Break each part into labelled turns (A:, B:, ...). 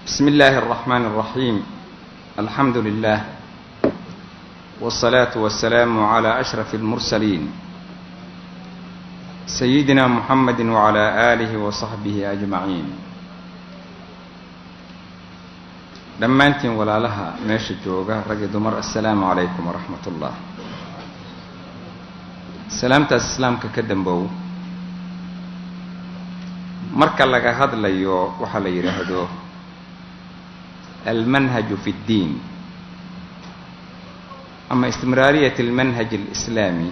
A: بسم الله الرحمن الرحيم الحمد لله والصلاة والسلام على أشرف المرسلين سيدنا محمد وعلى آله وصحبه أجمعين dhammaantiin walaalaha meesha jooga rag iyo dumar assalaamu calaykum waraxmat ullah salaamtaas islaamka ka dambow marka laga hadlayo waxaa la yidhaahdo almanhaju fi اddiin ama istimraariyat almanhaj alislaami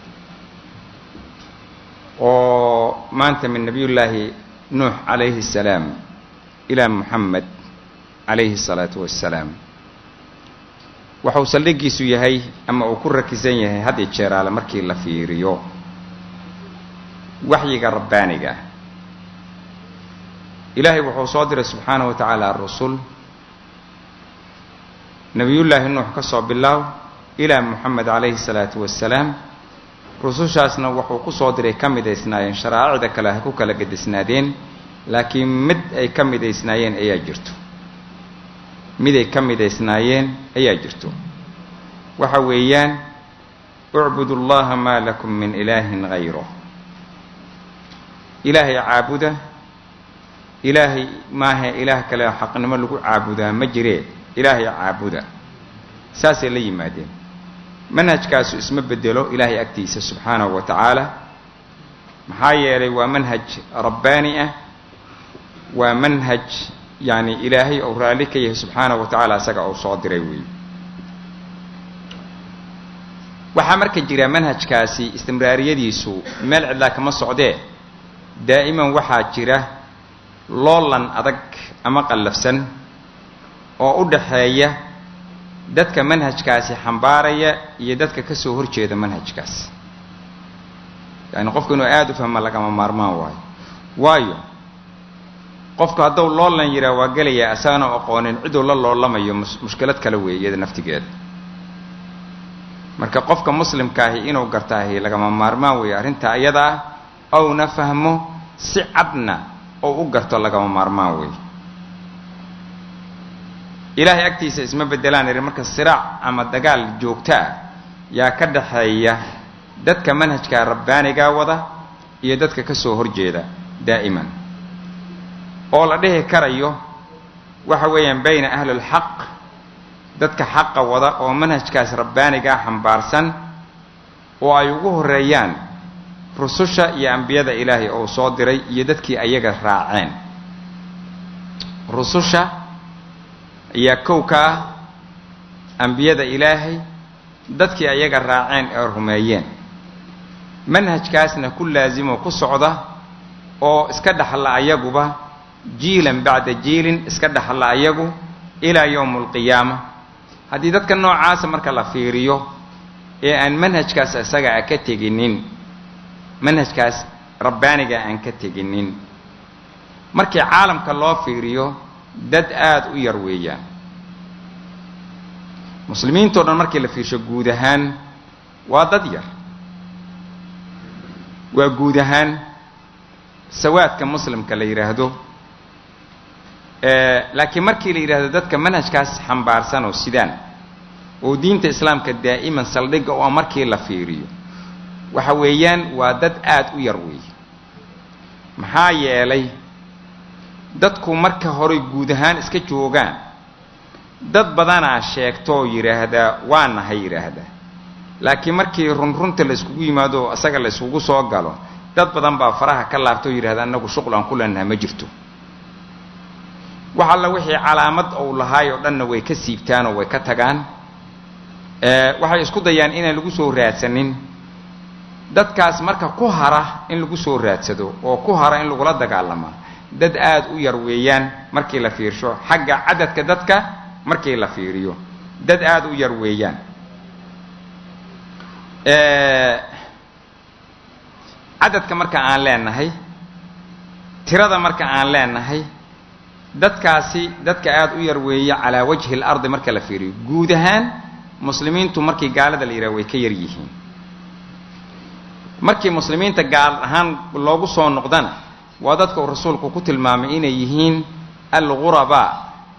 A: oo maanta min nabiyullaahi nuux calayhi الsalaam ilaa muxamed calayhi الsalaatu wassalaam waxau saldhigiisu yahay ama uu ku rakisan yahay had iyo jeeraale markii la fiiriyo waxyiga rabbaaniga ilaahay wuxuu soo diray subxaanahu wa tacaala rusul nebiyullaahi nuux ka soo bilaaw ilaa muxamed calayhi salaatu wassalaam rusushaasna wuxuu ku soo diray ka midaysnaayeen sharaa'icda kale ha ku kala gedisnaadeen laakiin mid ay ka midaysnaayeen ayaa jirto mid ay ka midaysnaayeen ayaa jirto waxa weeyaan ucbudu allaha maa lakum min ilaahin hayro ilaahay caabuda ilaahay maaha ilaah kale xaqnimo lagu caabudaa ma jiree ilaahay caabuda saasay la yimaadeen manhajkaasu isma bedelo ilaahay agtiisa subxaanahu wa tacaala maxaa yeelay waa manhaj rabbaani ah waa manhaj yacni ilaahay ou raalli ka yahay subxaanahu wa tacaala isaga uu soo diray weeye waxaa marka jira manhajkaasi istimraariyadiisu meel cidlaa kama socdee daa'iman waxaa jira loolan adag ama qallafsan oo u dhaxeeya dadka manhajkaasi xambaaraya iyo dadka ka soo horjeeda manhajkaas yacni qofku inuu aada u fahma lagama maarmaan waayo waayo qofku hadduu loolan yihaa waa gelayaa asagana aqoonin ciduu la loolamayo mushkilad kale weeye iyada naftigeeda marka qofka muslimkaahi inuu gartaahi lagama maarmaan weeye arrinta iyada ah ouna fahmo si cadna oo u garto lagama maarmaan weeye ilaahay agtiisa isma beddelaan ihi marka siraac ama dagaal joogto ah yaa ka dhaxeeya dadka manhajka rabbaanigaa wada iyo dadka ka soo horjeeda daa'iman oo la dhihi karayo waxa weeyaan bayna ahli lxaq dadka xaqa wada oo manhajkaas rabbaanigaa xambaarsan oo ay ugu horeeyaan rususha iyo ambiyada ilaahay oo soo diray iyo dadkii ayaga raaceen rususha ayaa kow ka ah ambiyada ilaahay dadkii ayaga raaceen ee rumeeyeen manhajkaasna ku laasimo ku socda oo iska dhaxla ayaguba jiilan bacda jiilin iska dhaxla ayagu ilaa yowm alqiyaama haddii dadka noocaasa marka la fiiriyo ee aan manhajkaas isaga a ka teginin manhajkaas rabbaaniga aan ka teginin markii caalamka loo fiiriyo dad aada u yar weeyaan muslimiintao dhan markii la fiirsho guud ahaan waa dad yar waa guud ahaan sawaadka muslimka la yidhaahdo laakiin markii la yidhahdo dadka manhajkaas xambaarsan oo sidaan oo diinta islaamka daa'iman saldhigga oo markii la fiiriyo waxa weeyaan waa dad aada u yar weeye maxaa yeelay dadku marka horey guud ahaan iska joogaan dad badanaa sheegtoo yidhaahdaa waa nahay yidhaahdaa laakiin markii runrunta la iskugu yimaado isaga la iskugu soo galo dad badan baa faraha ka laabtoo yidhahda annagu shuqul aan ku leenaha ma jirto wax alla wixii calaamad ou lahaay oo dhanna way ka siibtaan oo way ka tagaan waxay isku dayaan inaan lagu soo raadsanin dadkaas marka ku hara in lagu soo raadsado oo ku hara in lagula dagaalama dad aada u yar weeyaan markii la fiirsho xagga cadadka dadka markii la fiiriyo dad aada u yar weeyaan cadadka marka aan leenahay tirada marka aan leenahay dadkaasi dadka aada u yar weeye calaa wajhi اlardi marka la fiiriyo guud ahaan muslimiintu markii gaalada la yidhaha way ka yar yihiin markii muslimiinta gaal ahaan loogu soo noqdana waa dadka uu rasuulku ku tilmaamay inay yihiin algurabaa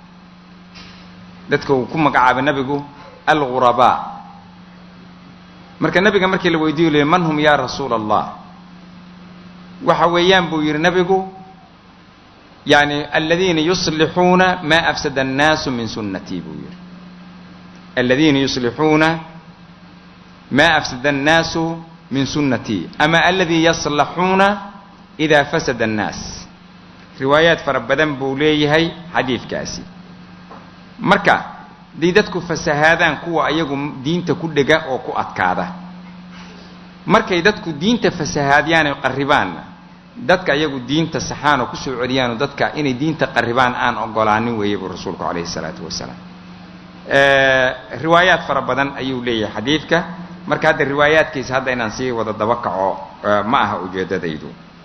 A: dadka uu ku magacaabay nabigu algurabaa marka nabiga markii la weydiiyo l man hum ya rasuula allah waxa weeyaan buu yidhi nabigu yani aladiina yuslixuuna ma afsada annaasu min sunnatii buu yidhi aladiina yuslixuuna ma afsada annaasu min sunnatii ama aladii yaslaxuuna ida fasada annaas riwaayaad fara badan buu leeyahay xadiidkaasi marka haday dadku fasahaadaan kuwa ayagu diinta ku dhega oo ku adkaada markay dadku diinta fasahaadyaanay qarribaanna dadka ayagu diinta saxaanoo kusoo celiyaanoo dadka inay diinta qarribaan aan ogolaanin weeye buu rasuulku calayhi isalaatu wasalaam riwaayaad fara badan ayuu leeyahay xadiidka marka hadda riwaayaadkiisa hadda inaan sii wada daba kaco ma aha ujeeddadaydu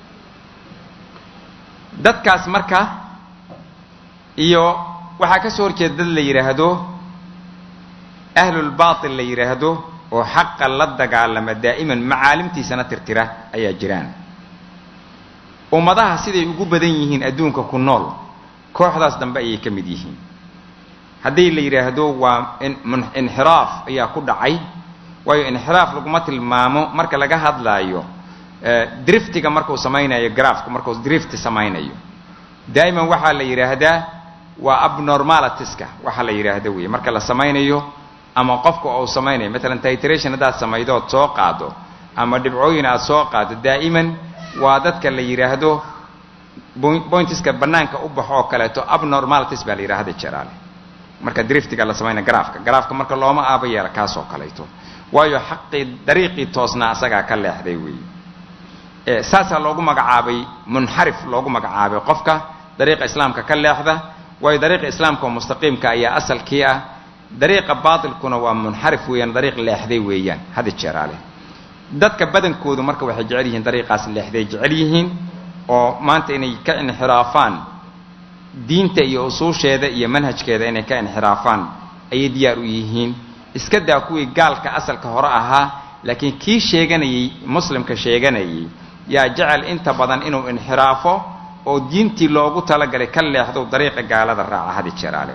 A: dadkaas marka iyo waxaa ka soo horjeeda dad la yidhaahdo ahlulbaatil la yidhaahdo oo xaqa la dagaalama daa'iman macaalimtiisana tirtira ayaa jiraan ummadaha siday ugu badan yihiin adduunka ku nool kooxdaas dambe ayay ka mid yihiin haddii la yidhaahdo waa inxiraaf ayaa ku dhacay waayo inxiraaf laguma tilmaamo marka laga hadlaayo driftiga markuu samaynayo grafku markuu drift samaynayo daa'iman waxaa la yidhaahdaa waa abnormalitiska waxaa la yidhaahda wey marka la samaynayo ama qofka uu samaynayo matalan titration haddaad samaydo ood soo qaado ama dhibcooyin aad soo qaado daa'iman waa dadka la yidhaahdo pointiska bannaanka u baxo oo kaleeto abnormalities baa la yidhahda jeraale marka driftiga la samaynayo grafka grafka marka looma aaba yeela kaas oo kaleeto waayo xaqii dariiqii toosnaa asagaa ka leexday weeye saasaa loogu magacaabay munxarif loogu magacaabay qofka dariiqa islaamka ka leexda waayo dariiqa islaamka oo mustaqiimka ayaa asalkii ah dariiqa baatilkuna waa munxarif weeyaan dariiq leexday weeyaan hada jeeraale dadka badankoodu marka waxay jecel yihiin dariiqaas leexday jecel yihiin oo maanta inay ka inxiraafaan diinta iyo usuusheeda iyo manhajkeeda inay ka inxiraafaan ayay diyaar u yihiin iska daa kuwii gaalka asalka hore ahaa laakiin kii sheeganayey muslimka sheeganayay yaa jecel inta badan inuu inxiraafo oo diintii loogu talagalay ka leexdo dariiqa gaalada raaca hadi jeraale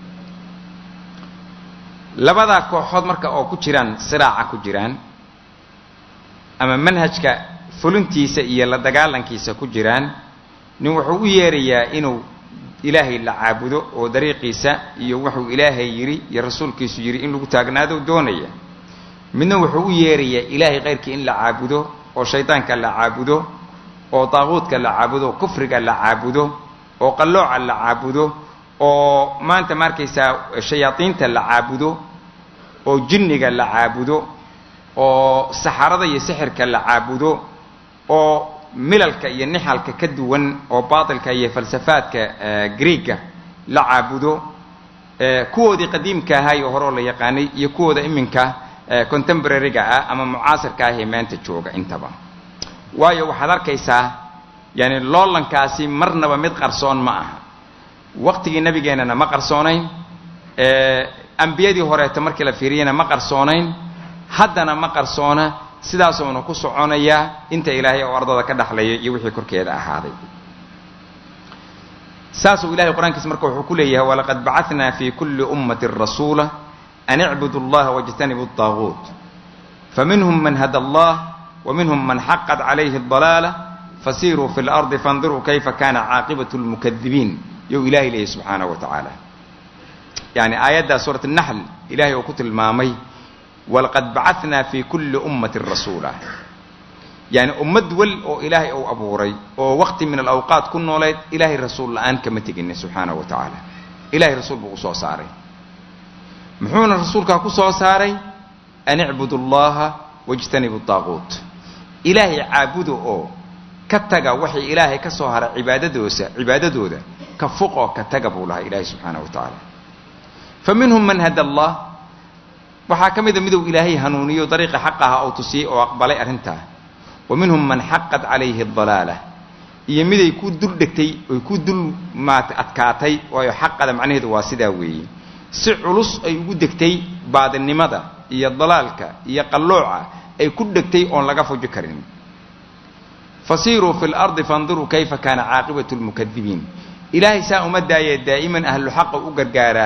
A: labadaa kooxood marka oo ku jiraan siraaca ku jiraan ama manhajka fulintiisa iyo la dagaalankiisa ku jiraan nin wuxuu u yeerayaa inuu ilaahay la caabudo oo dariiqiisa iyo wuxuu ilaahay yidhi iyo rasuulkiisu yidhi in lagu taagnaado doonaya midna wuxuu u yeerayaa ilaahay kayrkii in la caabudo oo shaydaanka la caabudo oo daaquudka la caabudo oo kufriga la caabudo oo qallooca la caabudo oo maanta ma arkaysaa shayaadiinta la caabudo oo jinniga la caabudo oo saxarada iyo sixirka la caabudo oo milalka iyo nixalka ka duwan oo baatilka iyo falsafaadka greega la caabudo kuwoodii qadiimka ahaa iyo horeo la yaqaanay iyo kuwooda iminka contemporaryga ah ama mucaasirka ah ee maanta jooga intaba waayo waxaad arkaysaa yani loolankaasi marnaba mid qarsoon ma aha waqtigii nabigeennana ma qarsoonayn ambiyadii horeeta markii la fiiriyana ma qarsoonayn haddana ma qarsoona sidaasuuna ku soconayaa inta ilaahay oo ardada ka dhaxlaya iyo wixii korkeeda ahaaday saasuu ilahay qur-aankiisa marka wuxuu ku leeyahay walaqad bacatnaa fi kulli ummatin rasuula an icbudu allaha wاjtanibu الطaaguut faminhum man hada allah وminhum man xaqat calayhi الضalaala fasiruu fi اlardi faاndiruu kayfa kana caaqibaة اlmukadibiin you ilahay leeyahy subxaanaه wa tacaala yani aayaddaa suurat الnaxl ilahay uu ku tilmaamay walaqad bacatnaa fi kulli ummatin rasuula yani ummad wal oo ilaahay uu abuuray oo waqti min alawqaat ku nooleed ilaahay rasuul la-aan kama teginin subxaanahu wa tacaala ilahay rasuul buu usoo saaray muxuuna rasuulkaa ku soo saaray an icbudu allaha wajtanibu daaquut ilaahay caabudo oo ka taga waxay ilaahay ka soo haray cibaadadoosa cibaadadooda ka fuqoo ka taga buu lahaa ilaahay subxaanahu wa tacaala fa minhum man hada allah waxaa ka mida miduu ilaahay hanuuniyo dariiqa xaq aha oo tusiyey oo aqbalay arrintaa wa minhum man xaqat calayhi adalaala iyo miday ku dul dhegtay oy ku dul maat adkaatay waayo xaqada macnaheedu waa sidaa weeye si culus ay ugu degtay baadinimada iyo dalaalka iyo qallooca ay ku dhegtay oon laga fuji karin fasiiruu fi lardi faandiruu kayfa kaana caaqibatu lmukadibiin ilaahay saa uma daayee daa'iman ahlu xaqa u gargaaraa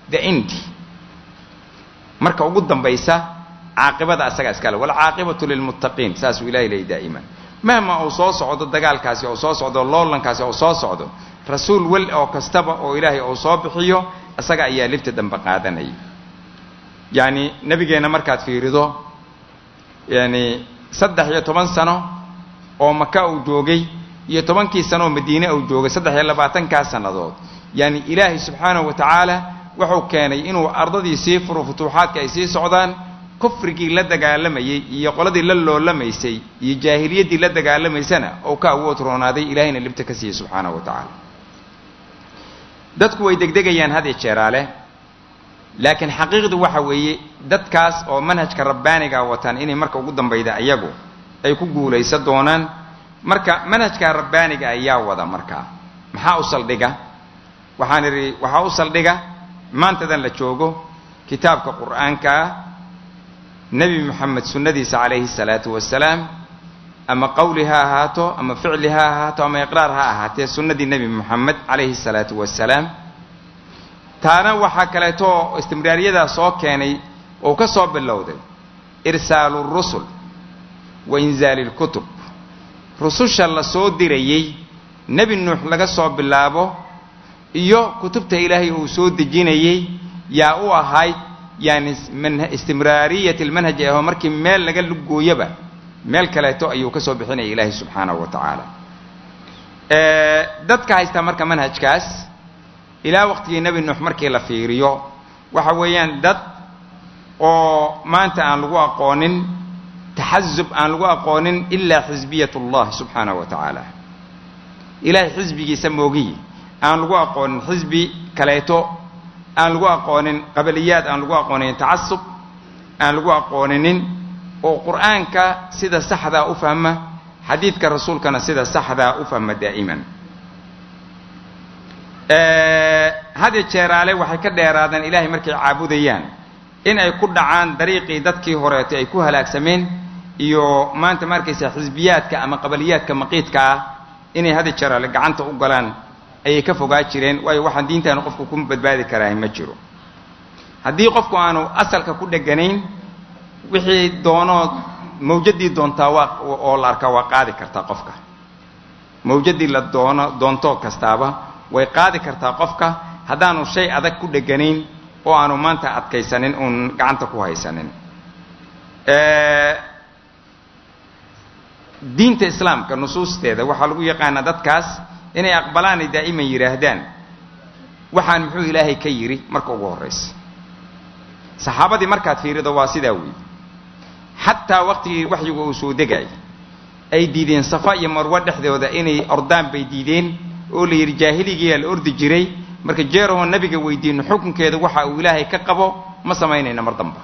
A: the end marka ugu dambaysa caaqibada asaga iskale walcaaqibatu lilmuttaqiin saasuu ilahay leeyay daa'iman mahma uu soo socdo dagaalkaasi oo soo socdo loolankaasi oo soo socdo rasuul wel oo kastaba oo ilaahay uu soo bixiyo isaga ayaa libta dambe qaadanaya yacni nebigeenna markaad fiirido yani saddex iyo toban sano oo maka uu joogay iyo tobankii sano oo madiine uu joogay saddex iyo labaatankaa sannadood yani ilaahay subxaanahu wa tacaala wuxuu keenay inuu ardadii sii furo futuuxaadka ay sii socdaan kufrigii la dagaalamayey iyo qoladii la loolamaysay iyo jaahiliyaddii la dagaalamaysana ou ka awood roonaaday ilaahayna libta ka siiyey subxaanahu wa tacaala dadku way degdegayaan had iyo jeeraale laakiin xaqiiqdu waxa weeye dadkaas oo manhajka rabbaaniga wataan inay marka ugu dambayda iyagu ay ku guulaysan doonaan marka manhajka rabbaaniga ayaa wada markaa maxaa u saldhiga waxaan idhi waxaa u saldhiga maantadan la joogo kitaabka qur'aanka ah nebi moxamed sunnadiisa calayhi salaatu wasalaam ama qawli ha ahaato ama ficli ha ahaato ama iqraar ha ahaatee sunnadii nebi moxamed calayhi salaatu wasalaam taana waxaa kaleeto istimraariyadaa soo keenay oo ka soo bilowday irsaalu rusul wa inzaali lkutub rususha la soo dirayey nebi nuux laga soo bilaabo iyo kutubta ilaahay uu soo dejinayey yaa u ahayd yani istimraariyat almanhaj aho markii meel laga lugooyaba meel kaleeto ayuu ka soo bixinaya ilaahay subxaanahu wa tacaala dadka haysta marka manhajkaas ilaa waqtigii nebi nuux markii la fiiriyo waxa weeyaan dad oo maanta aan lagu aqoonin taxasub aan lagu aqoonin ilaa xisbiyat ullah subxaanahu wa tacaala ilaahay xisbigiisa moogiyi aan lagu aqoonin xisbi kaleeto aan lagu aqoonin qabiliyaad aan lagu aqooninin tacasub aan lagu aqooninin oo qur'aanka sida saxdaa u fahma xadiidka rasuulkana sida saxdaa u fahma daa'iman had iyo jeeraale waxay ka dheeraadeen ilaahay markay caabudayaan in ay ku dhacaan dariiqii dadkii horeetay ay ku halaagsameen iyo maanta ma arkaysa xisbiyaadka ama qabaliyaadka maqiidka ah inay had iyo jeeraale gacanta u galaan ayay ka fogaa jireen waayo waxaan diintaanu qofku ku badbaadi karaahay ma jiro haddii qofku aanu asalka ku dheganayn wixii doonood mawjadii doontaa waa oo la arkaa waa qaadi kartaa qofka mawjadii la doono doontoo kastaaba way qaadi kartaa qofka haddaanu shay adag ku dheganayn oo aanu maanta adkaysanin uun gacanta ku haysanin diinta islaamka nusuusteeda waxaa lagu yaqaanaa dadkaas inay aqbalaanay daa'iman yidhaahdaan waxaan muxuu ilaahay ka yidhi marka ugu horraysa saxaabadii markaad fiirido waa sidaa weeye xataa waqtigii waxyigu uu soo degay ay diideen safa iyo marwo dhexdooda inay ordaan bay diideen oo la yidhi jaahiligiyaa la ordi jiray marka jeerahoo nabiga weydiino xukunkeeda waxa uu ilaahay ka qabo ma samaynayna mar damba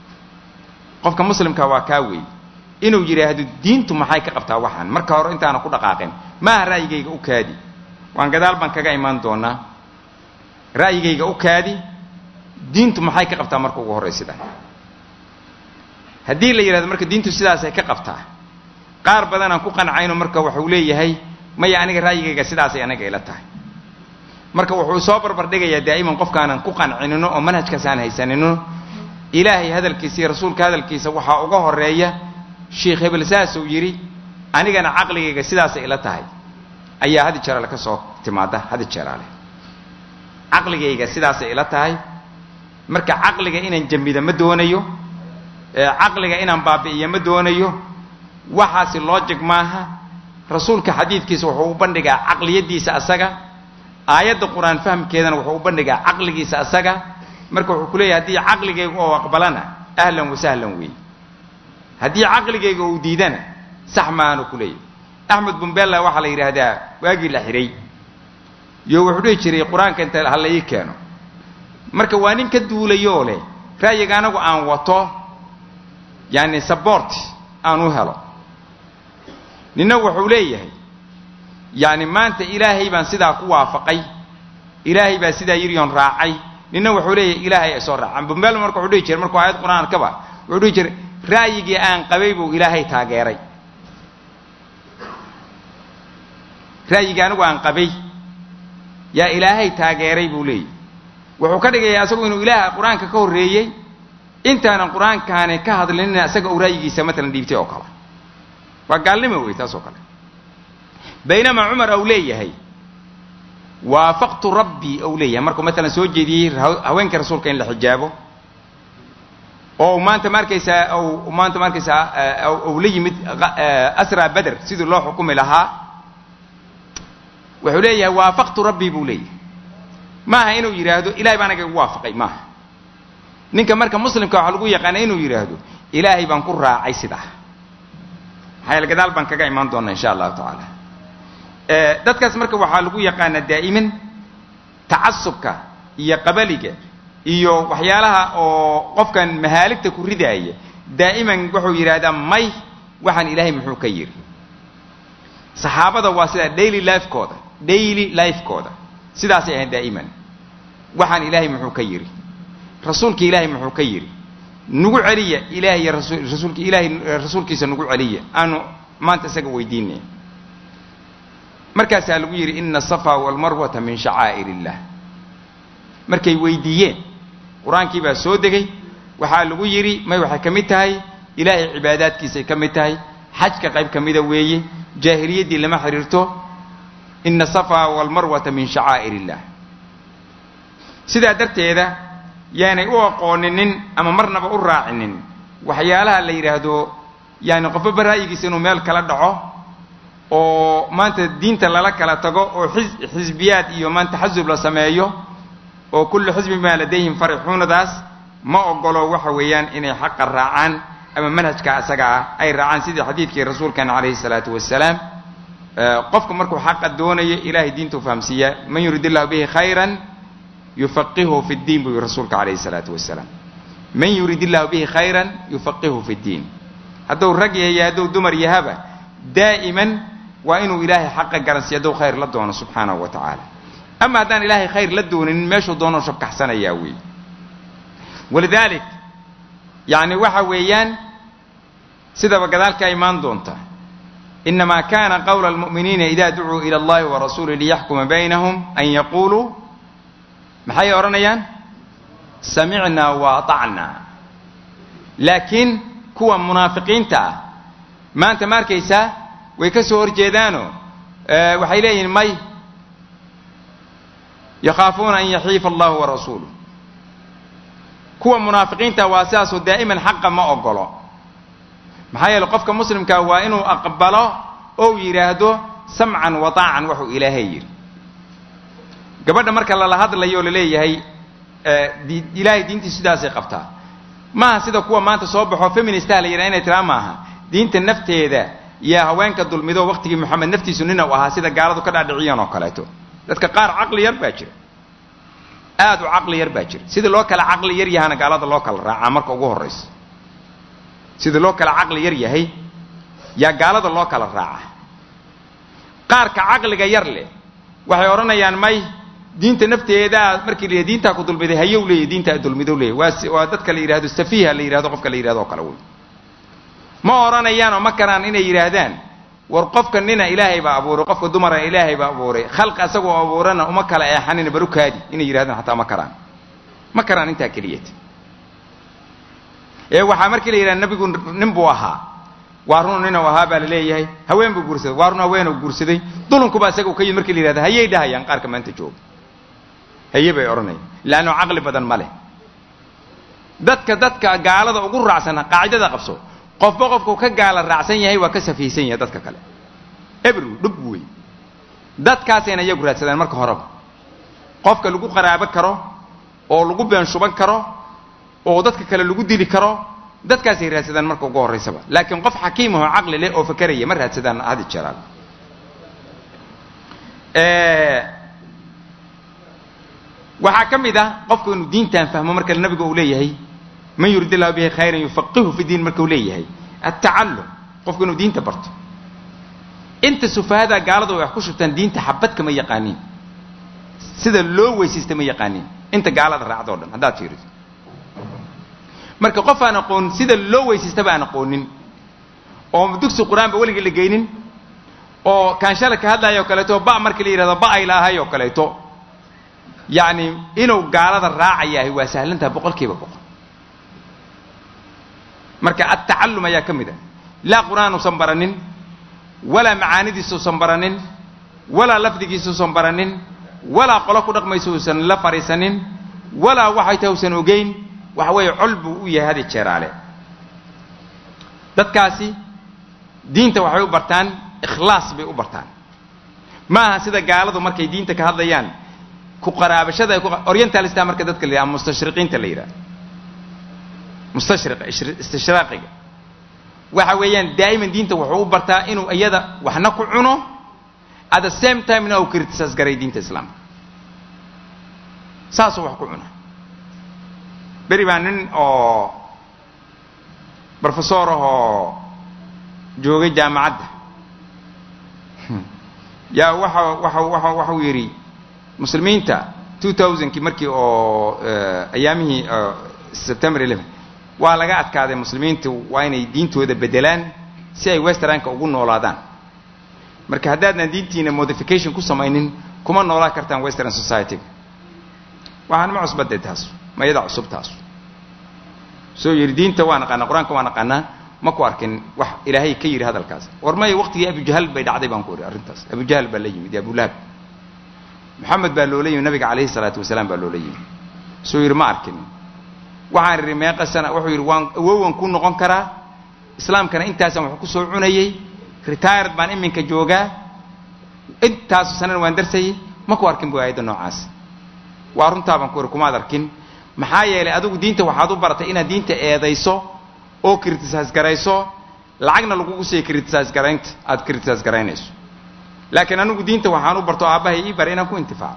A: qofka muslimka waa kaa weeye inuu yidhaahdo diintu maxay ka qabtaa waxaan marka hore intaana ku dhaqaaqin maaha ra'yigayga u kaadi waan gadaal baan kaga imaan doonaa ra'yigayga u kaadi diintu maxay ka qabtaa marka ugu horraysida haddii la yidhahdo marka diintu sidaasay ka qabtaa qaar badanaan ku qancayno marka waxuu leeyahay maya aniga ra'yigayga sidaasay anaga ila tahay marka wuxuu soo barbardhigayaa daa'iman qofkaanan ku qancinino oo manhajkaas aan haysanino ilaahay hadalkiisa iyo rasuulka hadalkiisa waxaa uga horeeya sheikh hebel saasuu yidhi anigana caqligayga sidaasay ila tahay ayaa hadi jeeraale ka soo timaada hadi jeeraale caqligayga sidaasay ila tahay marka caqliga inaan jamido ma doonayo caqliga inaan baabi'iyo ma doonayo waxaasi logic maaha rasuulka xadiidkiisa wuxuu u bandhigaa caqliyadiisa asaga aayadda qur-aan fahamkeedana wuxuu u bandhigaa caqligiisa asaga marka wuxuu ku leeyahay haddii caqligayga oo aqbalana ahlan wa sahlan weeye haddii caqligayga uu diidana sax maanu ku leeyahy axmed bumbella waxaa la yidhaahdaa waagii la xidhay yo wuxuu dhihi jiray qur-aanka inta ha la ii keeno marka waa nin ka duulayoo leh ra'yiga anagu aan wato yani sabort aan u helo ninna wuxuu leeyahay yani maanta ilaahay baan sidaa ku waafaqay ilaahay baa sidaa yiriyoon raacay ninna wuxuu leeyahay ilaahay ay soo raacaan bumbel marka wuxuu dhihi jiray markuu aayad qur-aankaba wuxuu dhihi jiray ra'yigii aan qabay buu ilaahay taageeray ra'yigii anigu aan qabay yaa ilaahay taageeray buu leeyahy wuxuu ka dhigayaa isagu inuu ilaaha qur-aanka ka horreeyey intaanan qur-aankaani ka hadlinina isaga uu ra'yigiisa matalan dhiibtay oo kale waa gaalnimo wey taas oo kale baynamaa cumar au leeyahay waafaqtu rabbii ou leeyahay markuu matalan soo jeediyey haweenka rasuulka in la xijaabo oo maanta ma arkaysaa ou maanta ma arkaysaa ou la yimid asraa beder sidii loo xukumi lahaa wuxuu leeyahay waafaqtu rabbii buu leeyahay maaha inuu yidhaahdo ilahay baa anaga igu waafaqay maaha ninka marka muslimka waxaa lagu yaqaana inuu yidhaahdo ilaahay baan ku raacay sidaa maxaa yaele gadaal baan kaga imaan doonaa insha allahu tacaala dadkaas marka waxaa lagu yaqaanaa daa'iman tacasubka iyo qabaliga iyo waxyaalaha oo qofkan mahaaligta ku ridaaya daa'iman wuxuu yidhaahdaa may waxaan ilaahay muxuu ka yidhi saxaabada waa sidaa daily lifekooda daily lifekooda sidaasay ahayd daa'iman waxaan ilaahay muxuu ka yidhi rasuulka ilaahay muxuu ka yidhi nagu celiya ilahay iyo rasuulka ilaahay rasuulkiisa nagu celiya aanu maanta isaga weydiinay markaasaa lagu yidhi ina asafa walmarwata min shacaa'ir illah markay weydiiyeen qur-aankii baa soo degay waxaa lagu yidhi may waxay ka mid tahay ilaahay cibaadaadkiisay ka mid tahay xajka qayb ka mida weeye jaahiliyaddii lama xidhiirto ina asafa walmarwata min shacaa'ir illah sidaa darteeda yaanay u aqooninin ama marnaba u raacinin waxyaalaha la yidhaahdo yaani qofba ra'yigiisa inuu meel kala dhaco oo maanta diinta lala kala tago oo xisbiyaad iyo maanta xasub la sameeyo oo kullu xisbin maa ladayhim farixuunadaas ma ogolo waxa weeyaan inay xaqa raacaan ama manhajka asaga ah ay raacaan sidii xadiidkii rasuulkeena calayhi salaatu wasalaam qofku markuu xaqa doonayo ilahay diinta u fahamsiiyaa man yurid illahu bihi khayran yufaqihu fi ddiin buu yihi rasuulka calayhi salaatu wasalaam man yurid illahu bihi khayran yufaqihu fi ddiin hadduu rag yahay hadduu dumar yahaba daa'iman waa inuu ilaahay xaqa garansiiyo hadduu khayr la doono subxaanahu wa tacaala ama haddaan ilaahay khayr la doonin meeshuu doonoo shabkaxsanayaa weey walidalik yacni waxa weeyaan sidaba gadaalka imaan doonta inamaa kana qawla almu'miniina ida ducuu ila allahi wa rasuuli liyaxkuma baynahum an yaquuluu maxay odhanayaan samicnaa wa atacnaa laakiin kuwa munaafiqiinta ah maanta ma arkaysaa way ka soo horjeedaanoo waxay leeyihiin may yakhaafuuna an yaxiifa allahu wa rasuuluh kuwa munaafiqiinta waa sidaasoo daa'iman xaqa ma ogolo maxaa yeele qofka muslimkaa waa inuu aqbalo ou yidhaahdo samcan wa taacan waxuu ilaahay yidhi gabadha marka lala hadlayo o laleeyahay ilaahay diintiisu sidaasay qabtaa maaha sida kuwa maanta soo baxo feministaha la yidhaha inay tiraa maaha diinta nafteeda yaa haweenka dulmido waqtigii moxamed naftiisu nina u ahaa sida gaaladu ka dhaadhiciyeen oo kaleeto dadka qaar caqli yar baa jira aad u caqli yar baa jira sidii loo kala caqli yar yahana gaalada loo kala raacaa marka ugu horraysa sidii loo kala caqli yar yahay yaa gaalada loo kala raaca qaarka caqliga yar leh waxay odhanayaan may diinta nafteedaa markii la diintaa ku dulmiday hayow leeyahy diintaa dulmidow leeyahy waa waa dadka la yidhahdo safiiha la yidhahdo qofka la yidhahdo o kale wey ma odhanayaan oo ma karaan inay yidhaahdaan war qofka nina ilaahay baa abuuray qofka dumarana ilaahay baa abuuray khalqi asagoo abuurana uma kala eexanina barukaadi inay yidhahdaan xataa ma karaan ma karaan intaa keliyata ee waxaa markii la yidhahda nabigu nin buu ahaa waa run ninuu ahaa baa la leeyahay haween buu guursaday waa run haweenuu guursaday dulunkuba isaga u ka yimid markii la yidhahda hayay dhahayaan qaarka maanta jooga haye bay odhanayaan leanno caqli badan ma leh dadka dadka gaalada ugu raacsan qaacidada qabso qofba qofku ka gaala raacsan yahay waa ka safiisan yahay dadka kale ebru dhub wey dadkaasayna iyagu raadsadaan marka horeba qofka lagu qaraabo karo oo lagu been shuban karo oo dadka kale lagu dili karo dadkaasay raadsadaan marka ugu horraysaba laakiin qof xakiim ahoo caqli leh oo fakeraya ma raadsadaan hadi jeeraan waxaa ka mid ah qofku inuu diintan fahmo marka nabiga uu leeyahay man yurid illahu bihi khayran yufaqihu fi diin marka uu leeyahay atacallum qofku inuu diinta barto inta sufahada gaaladu wax ku shubtaan diinta xabadka ma yaqaaniin sida loo weysaysta ma yaqaaniin inta gaalada raacdo o dhan haddaad fiiriso marka qof aan aqoon sida loo weysaystaba aan aqoonin oo dugsi qur-aanba weligii la geynin oo kaanshala ka hadlayo o kaleeto ba markii la yidhahdo ba ay laahay oo kaleeto yacni inuu gaalada raacayahay waa sahlantaha boqol kiiba boqol marka altacallum ayaa ka mid a laa qur'aan uusan baranin walaa macaanidiisa usan baranin walaa lafdigiisa usan baranin walaa qolo ku dhaqmaysa uusan la fadhiisanin walaa waxay tahay usan ogeyn waxa weeye col buu u yahay hadi jeeraale dadkaasi diinta waxay u bartaan ikhlaas bay u bartaan ma aha sida gaaladu markay diinta ka hadlayaan ku qaraabashada ay ku orientalista marka dadka la yidhaha mustashriqiinta la yidhaha mustashriqa istishraaqiga waxa weeyaan daa'iman diinta wuxuu u bartaa inuu iyada waxna ku cuno at the same time na uu criticize garay diinta islaamka saasuu wax ku cuna beri baa nin oo brofesor ahoo joogay jaamacadda yaa waxa waxa waxa waxau yidhi muslimiinta two thousandkii markii oo ayaamihii september eleven waa laga adkaaday muslimiintu waa inay diintooda bedelaan si ay westernka ugu noolaadaan marka haddaadnan diintiina modification ku samaynin kuma noolaa kartaan western society-ga waxaan ma cusbadee taasu ma iyada cusub taasu soo yidhi diinta waa naqaanaa qur-aanka waa naqaanaa ma ku arkin wax ilaahay ka yidhi hadalkaas war maya waqtigii abujahal bay dhacday baan ku idhi arrintaas abujahal baa la yimid abulahab maxamed baa loola yimid nabiga calayhi salaatu wasalaam baa loola yimid soo yidhi ma arkin waxaan idhi meeqa sana wuxuu yidhi waan awowan ku noqon karaa islaamkana intaasaan wax ku soo cunayey retired baan iminka joogaa intaasu sanana waan darsayay ma ku arkin bu aayadda noocaas waa runtaa baan ku idhi kumaad arkin maxaa yeelay adigu diinta waxaad u baratay inaad diinta eedayso oo criticize garayso lacagna lagugu siiya criticize garaynta aad criticize garaynayso laakiin anigu diinta waxaan u barto aabbahay ii bara inaan ku intifaaco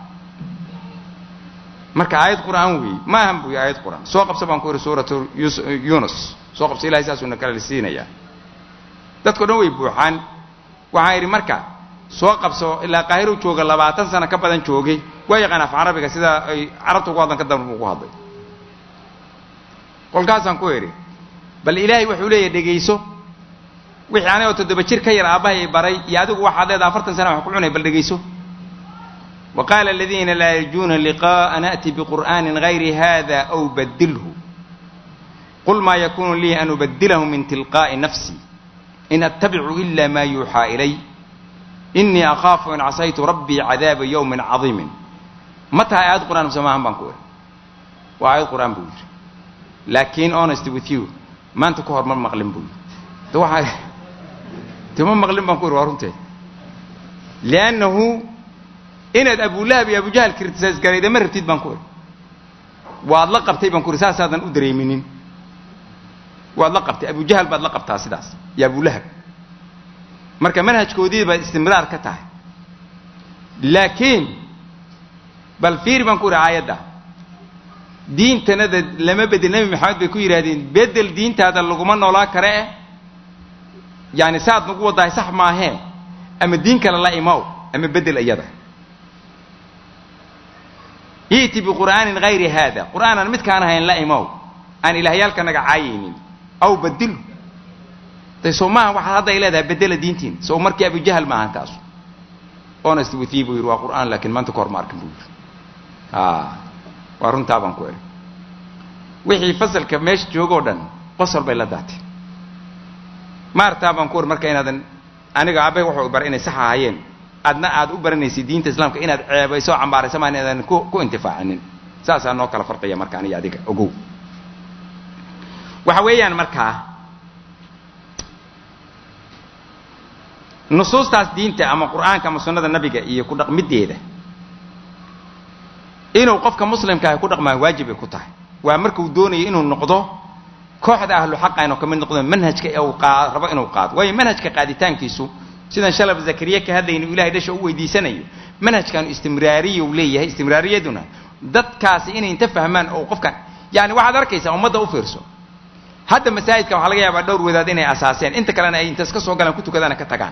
A: marka aayad qur'aan weeye ma ahan buy aayad qur'aan soo qabsa baan ku idhi suuratu yunus soo qabsa ilahay saasuuna kala siinayaa dadko dhan way buuxaan waxaan idhi marka soo qabso ilaa qaahirow jooga labaatan sano ka badan joogay waa yaqaan af carabiga sida ay carabta ugu hadlan ka dambe ugu hadlay kolkaasaan ku idhi bal ilaahay wuxuu leeyahy dhegayso wixii anigoo toddoba jir ka yar aabbahay ay baray iyo adigu waxaad leedaha afartan sana wax ku cunay bal dhegayso wa qaala aladiina laa yarjuuna liqa'a na'ti biqur'aanin gayri hada aw badilhu qul maa yakunu lii an ubadilahu min tilqaa'i nafsi in attabicu ila ma yuuxaa ilay inii akhaafu in casaytu rabbii cadaaba yawmin cadiimin ma tahay aayad qur'aan mise maahan baan ku idhi waa aayad qur'aan buu yidhi laakiin honest with you maanta ka hor ma maqlin buu yidhi de waxaa de ma maqlin baan ku idhi waa runtee liannahu inaad abulahab iyo abujahal criticize garayda ma rabtid baan ku idhi waad la qabtay baan ku idhi saasaadan u dareeminin waad la qabtay abujahal baad la qabtaa sidaas iyo abulahab marka manhajkoodii baad istimraar ka tahay laakiin bal fiir baan ku idhi aayadda diintanada lama bedel nebi maxamed bay ku yidhahdeen bedel diintaada laguma noolaa kare eh yaani saad nagu waddahay sax maahee ama diin kale la imaw ama bedel iyada i'ti biqur'aanin hayri haada qur'aanan midkaan ahayn la imaw aan ilaahyaalka naga caayaynin aw badilu de soo maaha waxaad hadda ay leedahay bedela diintiin soo markii abujahal maahan taasu honest with you buu yidhi waa qur'aan laakiin maanta ka hor ma arkin buu yidhi waa runtaa baan ku idhi wixii fasalka meesha joogoo dhan qosol bay la daatay maartaa baan ku idhi marka inaadan aniga aabbahay wuxuu baray inay sax ahaayeen adna aad u baranaysid diinta islaamka inaad ceebayso o cambaarayso maa inaadan ku ku intifaacinin saasaa noo kala farqiya marka aniga adiga ogow waxa weeyaan markaa nusuustaas diinta ama qur'aanka ama sunnada nabiga iyo ku dhaqmideeda inuu qofka muslimka ahi ku dhaqmaa waajib ay ku tahay waa markuu doonayo inuu noqdo kooxda ahlu xaqa inuu ka mid noqdo manhajka uu qaa rabo inuu qaado waayo manhajka qaaditaankiisu sidan shalab zakariya ka hadlayno ilahay dhasha u weydiisanayo manhajkan istimraariyuu leeyahay istimraariyaduna dadkaasi inay inta fahmaan oo qofkan yani waxaad arkaysaa ummadda u fiirso hadda masaajidka waxaa laga yaabaa dhowr wadaad inay asaaseen inta kalena ay intaas ka soo galaan ku tukadaana ka tagaan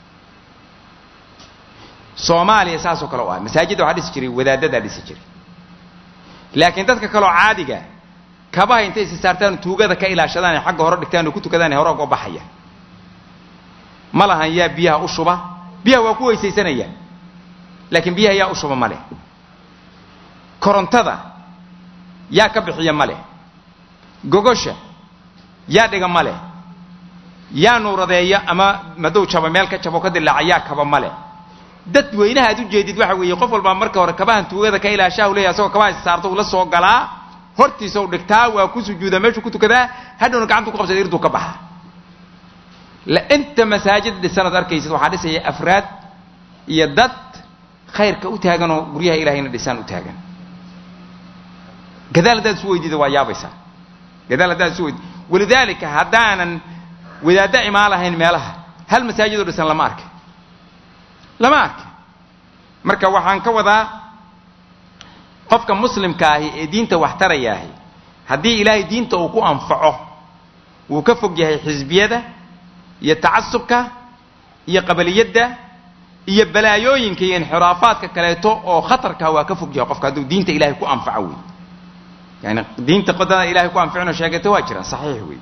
A: soomaaliya saasoo kale u ah masaajidda waxaa dhisi jiray wadaadadaa dhisi jiray laakiin dadka kaloo caadiga kabaha intay isi saartaan tuugada ka ilaashadaan ee xagga hore dhigtaan oo ku tukadaan ee hore uga baxaya ma lahan yaa biyaha u shuba biyaha waa ku weysaysanayaan laakiin biyaha yaa u shuba ma leh korontada yaa ka bixiya ma leh gogosha yaa dhiga ma leh yaa nuuradeeya ama madow jaba meel ka jabo ka dilaaca yaa kaba ma leh dad weynaha aad u jeedid waxa weeye qof walbaa marka hore kabahan tuugada ka ilaashaahu leeyahy asagoo kabaha saarto uu la soo galaa hortiisa u dhigtaa waa ku sujuudaa meeshuu ku tukadaa hadhowna gacantu ku qabsada irduu ka baxa la inta masaajid dhisanaad arkaysid waxaa dhisaya afraad iyo dad khayrka u taagan oo guryaha ilahayna dhisaan u taagan gadaal haddaad isu weydiida waa yaabaysaa gadaal haddaad isu weydiid walidaalika haddaanan wadaadda imaan lahayn meelaha hal masaajidoo dhisan lama arka lama arka marka waxaan ka wadaa qofka muslimka ahi ee diinta wax tarayaahi haddii ilaahay diinta uu ku anfaco wuu ka fog yahay xisbiyada iyo tacasubka iyo qabaliyadda iyo balaayooyinka iyo inxiraafaadka kaleeto oo khatarka waa ka fog yahay qofka hadduu diinta ilahay ku anfaco wey yani diinta qodada ilahay ku anficino sheegata waa jiraan saxiix wey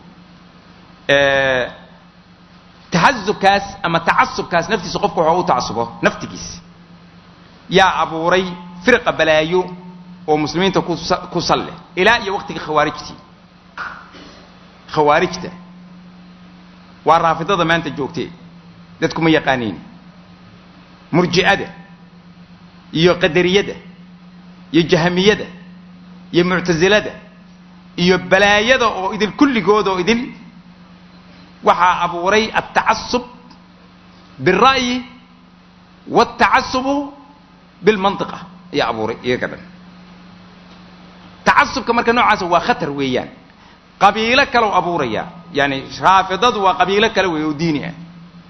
A: taxasubkaas ama tacasubkaas naftiisa qofku waxa u tacasubo naftigiisa yaa abuuray firqa balaayo oo muslimiinta ku salleh ilaa iyo waqtiga khawaarijtii khawaarijta waa raafidada maanta joogtee dadku ma yaqaaniin murji'ada iyo qadariyada iyo jahamiyada iyo muctasilada iyo balaayada oo idil kulligood oo idil waxaa abuuray altacasub biالra'yi wاltacasubu bilmantiqa ayaa abuuray iyaga dhan tacasubka marka noocaasa waa khatar weeyaan qabiilo kalow abuuraya yani raafidadu waa qabiilo kale wey oo diini ah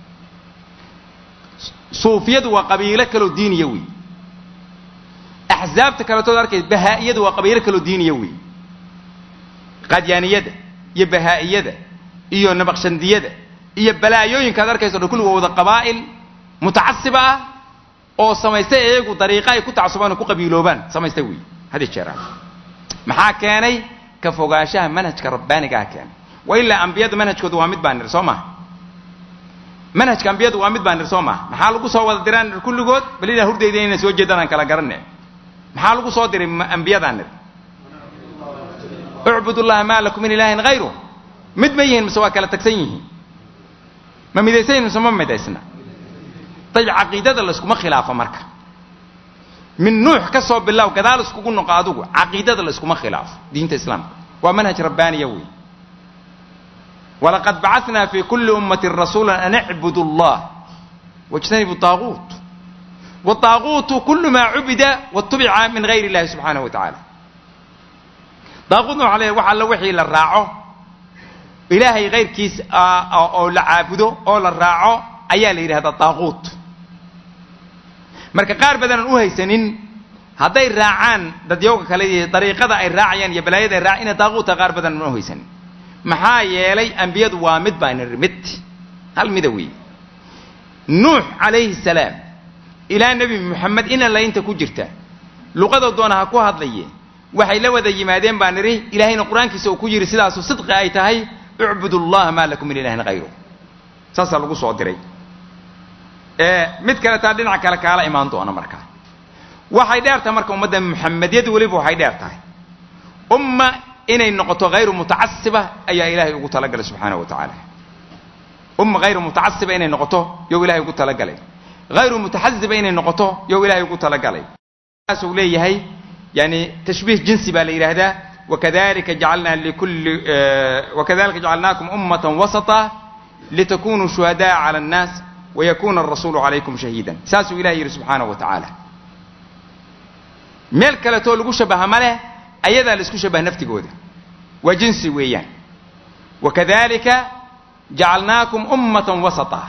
A: suufiyadu waa qabiilo kaleoo diiniya wey axzaabta kaletood arkay bahaa'iyadu waa qabiilo kaloo diiniya wey qadyaaniyada iyo bahaa'iyada iyo nabaqshandiyada iyo balaayooyinka ad arkayso dhan kulli waa wada qabaa'il mutacasiba ah oo samaystay iyagu dariiqa ay ku tacasubaan oo ku qabiiloobaan samaystay wey had iyo jeeraan maxaa keenay ka fogaanshaha manhajka rabbaanigaa keenay wa ilaa ambiyada manhajkooda waa mid baa nir soo maha manhajka ambiyadu waa mid baa nir soo maha maxaa lagu soo wada diraan nir kulligood bal inaa hurdayda inaan soo jeedaan aan kala garanne maxaa lagu soo diray ambiyadaa nir ucbud llaha maa lakum min ilaahin hayru mid ma yihiin mise waa kala tagsan yihiin ma midaysan yihin mise ma midaysna dayb caqiidada layskuma khilaafo marka min nuux ka soo bilow gadaal iskugu noqo adugu caqiidada layskuma khilaafo diinta islaamka waa manhaj rabbaaniya wey walaqad bacatnaa fi kuli ummati rasuula an icbudu allah wاjtanibu طaaguut wطaaguutu kulu maa cubida watubica min gayr اllahi subxaanaه wa tacaala daaquutna waxa le wax alla wixii la raaco ilaahay kayrkiis oo la caabudo oo la raaco ayaa la yidhahdaa daaquut marka qaar badaanan u haysanin hadday raacaan dadyowga kale iyo dariiqada ay raacayaan iyo balaayada ay raac ina daaquuta qaar badaanan u haysanin maxaa yeelay ambiyadu waa mid baa niri mid hal mida wey nuux calayhi salaam ilaa nebi moxamed ina laynta ku jirta luqada doona ha ku hadlaye waxay la wada yimaadeen baa nidhi ilaahayna qur-aankiisa uu ku yidhi sidaasu sidqi ay tahay ucbud allaha maa lakum min ilahin hayru saasaa lagu soo diray mid kale taa dhinaca kale kaala imaan doona markaa waxay dheer tahay marka ummadda muxamedyadu weliba waxay dheer tahay umma inay noqoto hayru mutacasiba ayaa ilaahay ugu talagalay subxaana wa tacaala umma hayru mutacasiba inay noqoto yow ilahay ugu talagalay hayru mutaxaziba inay noqoto yow ilahay ugu talagalay saasuu leeyahay yani tashbiih jinsi baa la yidhaahdaa wakadalika jacalna likulli wakadalika jacalnaakum ummatan wasata litakunuu shuhada'a cala annaas wayakuna arasuulu calaykum shahiidan saasuu ilahay yidhi subxaanahu wa tacaala meel kaletoo lagu shabaha ma leh ayadaa la isku shabaha naftigooda waa jinsi weeyaan wakadalika jacalnaakum ummatan wasata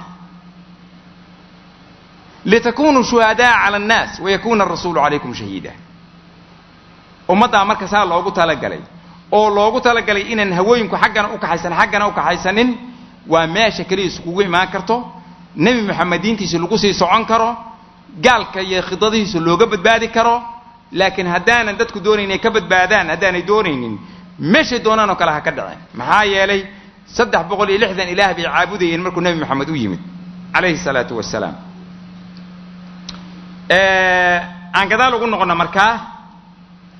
A: litakunuu shuhada'a cala annaas wayakuna arasuulu calaykum shahiida ummaddaa marka saa loogu talagalay oo loogu talagalay inaan hawooyinku xaggana u kaxaysan xaggana u kaxaysanin waa meesha keliya iskugu imaan karto nebi moxamed diintiisa lagu sii socon karo gaalka iyo khidadihiisa looga badbaadi karo laakiin haddaanan dadku doonayn inay ka badbaadaan haddaanay doonaynin meeshay doonaan oo kale ha ka dhaceen maxaa yeelay saddex boqol iyo lixdan ilaah bay caabudayeen markuu nebi moxamed u yimid calayhi salaatu wasalaam aan gadaal ugu noqonna markaa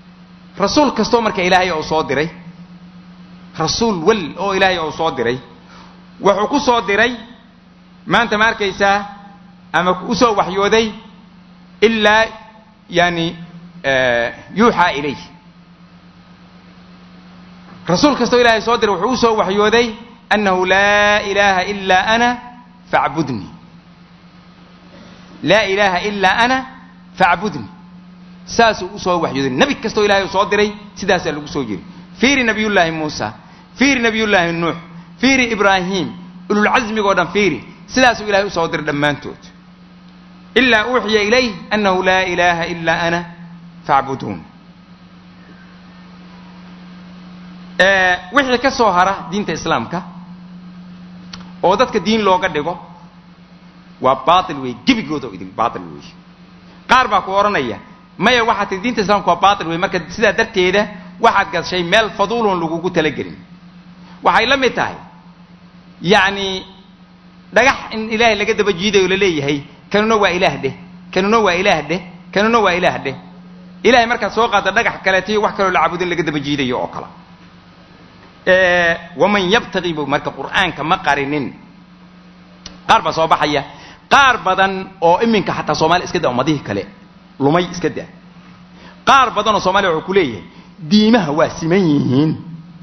A: rasuul kastoo marka ilaahay uu soo diray rasuul wel oo ilaahay uu soo diray wuxuu ku soo diray maanta ma arkaysaa ama u soo waxyooday ilaa yani yuuxaa ilayh rasuul kastoo ilaahay soo diray wuxuu u soo waxyooday annahu laa ilaaha ilaa ana facbudnii laa ilaaha ilaa ana facbudnii saasuu usoo waxyooday nebi kastoo ilahay soo diray sidaasaa lagu soo jiri fiiri nabiyullaahi muusa fiiri nabiyullaahi nuux fiiri ibraahim ululcasmigoo dhan fiiri sidaasuu ilahay usoo diray dhammaantood ilaa uuxiya ilayh annahu laa ilaaha ilaa ana facbuduun wixii ka soo hara diinta islaamka oo dadka diin looga dhigo waa baatil wey gebigooda o idin baatil wey qaar baa ku odhanaya maya waxaad tihi diinta islamka waa baatil wey marka sidaa darteeda waxaad gashay meel faduulon lagugu talagelin waxay la mid tahay yacni dhagax in ilaahay laga daba jiidayo la leeyahay kanuna waa ilaah dheh kanuna waa ilaah dheh kanuna waa ilaah dheh ilahay markaad soo qaadda dhagax kaleetiyo wax kaloo la caabudin laga daba jiidayo oo kale waman yabtaqi bu marka qur'aanka ma qarinin qaar baa soo baxaya qaar badan oo iminka xataa soomaaliya iska da ummadihii kale lumay iska da qaar badan oo soomaliya wuxuu ku leeyahay diimaha waa siman yihiin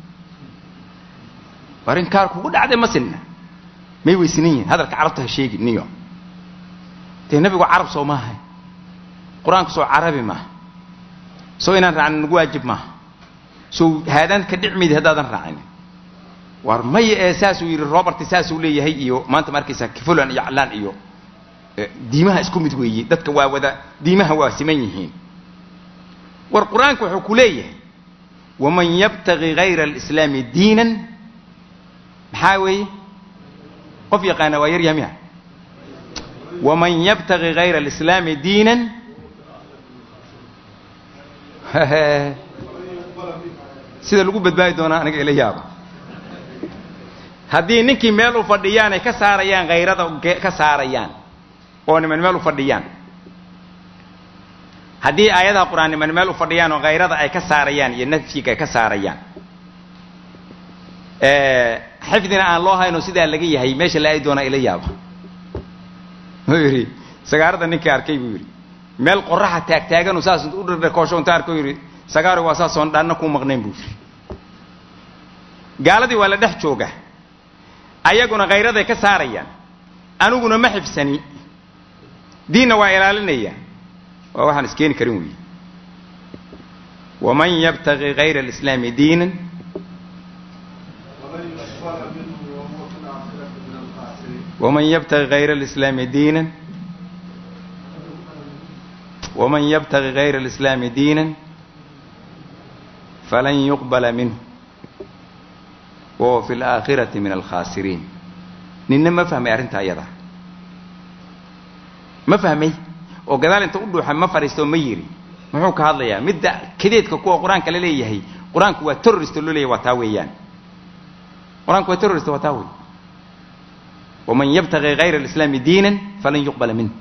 A: war in kaar kugu dhacday ma sinna may way sinan yihiin hadalka carabta ha sheegi niyo dee nebigu carab soo maaha qur-aanku soo carabi maaha soo inaan raacnin nagu waajib maaha soo haadaan ka dhicmaydi haddaadan raacinin war maya ee saasuu yidhi robert saasuu leeyahay iyo maanta ma arkaysaa kifulan iyo callaan iyo diimaha isku mid weeye dadka waa wada diimaha waa siman yihiin war qur-aanku wuxuu ku leeyahay waman yabtagi gayra alislaami diinan maxaa weeye qof yaqaana waa yaryaha miya waman yabtagi gayra alislaami diinan sida lagu badbaadi doonaa aniga ila yaaba haddii ninkii meel u fadhiyaan ay ka saarayaan hayrada ka saarayaan oo niman meel u fadhiyaan haddii aayadaha qur-aan niman meel u fadhiyaan oo hayrada ay ka saarayaan iyo nafyiga ay ka saarayaan xifdina aan loo hayno sidaa laga yahay meesha la aadi doonaa ila yaaba wuxuu yidhi sagaarada ninkii arkay buu yidhi meel qoraxa taagtaaganu saas u dhardhakoosho inta arko yidhi sagaaro waa saasoon dhaanna kuu maqnayn buu yidhi gaaladii waa la dhex jooga ayaguna khayraday ka saarayaan aniguna ma xifsani diinna waa ilaalinaya waa waxaan iskeeni karin weeye waman yabtagi gayra alislaami diinan waman yabtagi gayra alislaami diinan waman yabtagi gayra alislaami diinan falan yuqbala minhu wahuwa fi alaakhirati min alkhaasiriin ninna ma fahmay arrinta iyada ma fahmay oo gadaal inta u dhuuxa ma fadhiisto ma yiri muxuu ka hadlayaa midda kadeedka kuwa qur-aanka la leeyahay qur-aanku waa terrorist loo leeyahay waa taa weeyaan qur-aanku waa terrorist waa taa wey waman yabtagi gayra alislaami diinan falan yuqbala minh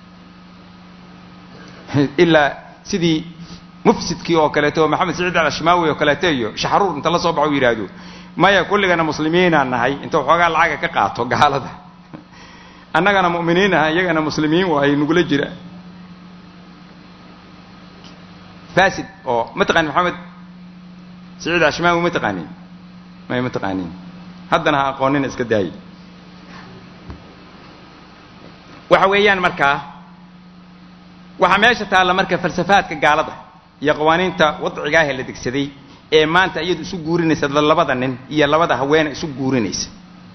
A: ilaa sidii mufsidkii oo kaleeto oo maxamed saciid alashmaawi oo kaleeto iyo shaxruur inta la soo baxo u yidhaahdo maya kulligana muslimiinaan nahay inta waxoogaa lacaga ka qaato gaalada annagana mu'miniin aha iyagana muslimiin waay nugula jira fasid oo ma taqanin maxamed saciid ashmaawi ma taqaanin may ma taqaanin haddana ha aqoonina iska daayi waxa weeyaan markaa waxaa meesha taalla marka falsafaadka gaalada iyo qawaaniinta wadcigaah la degsaday ee maanta iyadu isu guurinaysa labada nin iyo labada haweene isu guurinaysa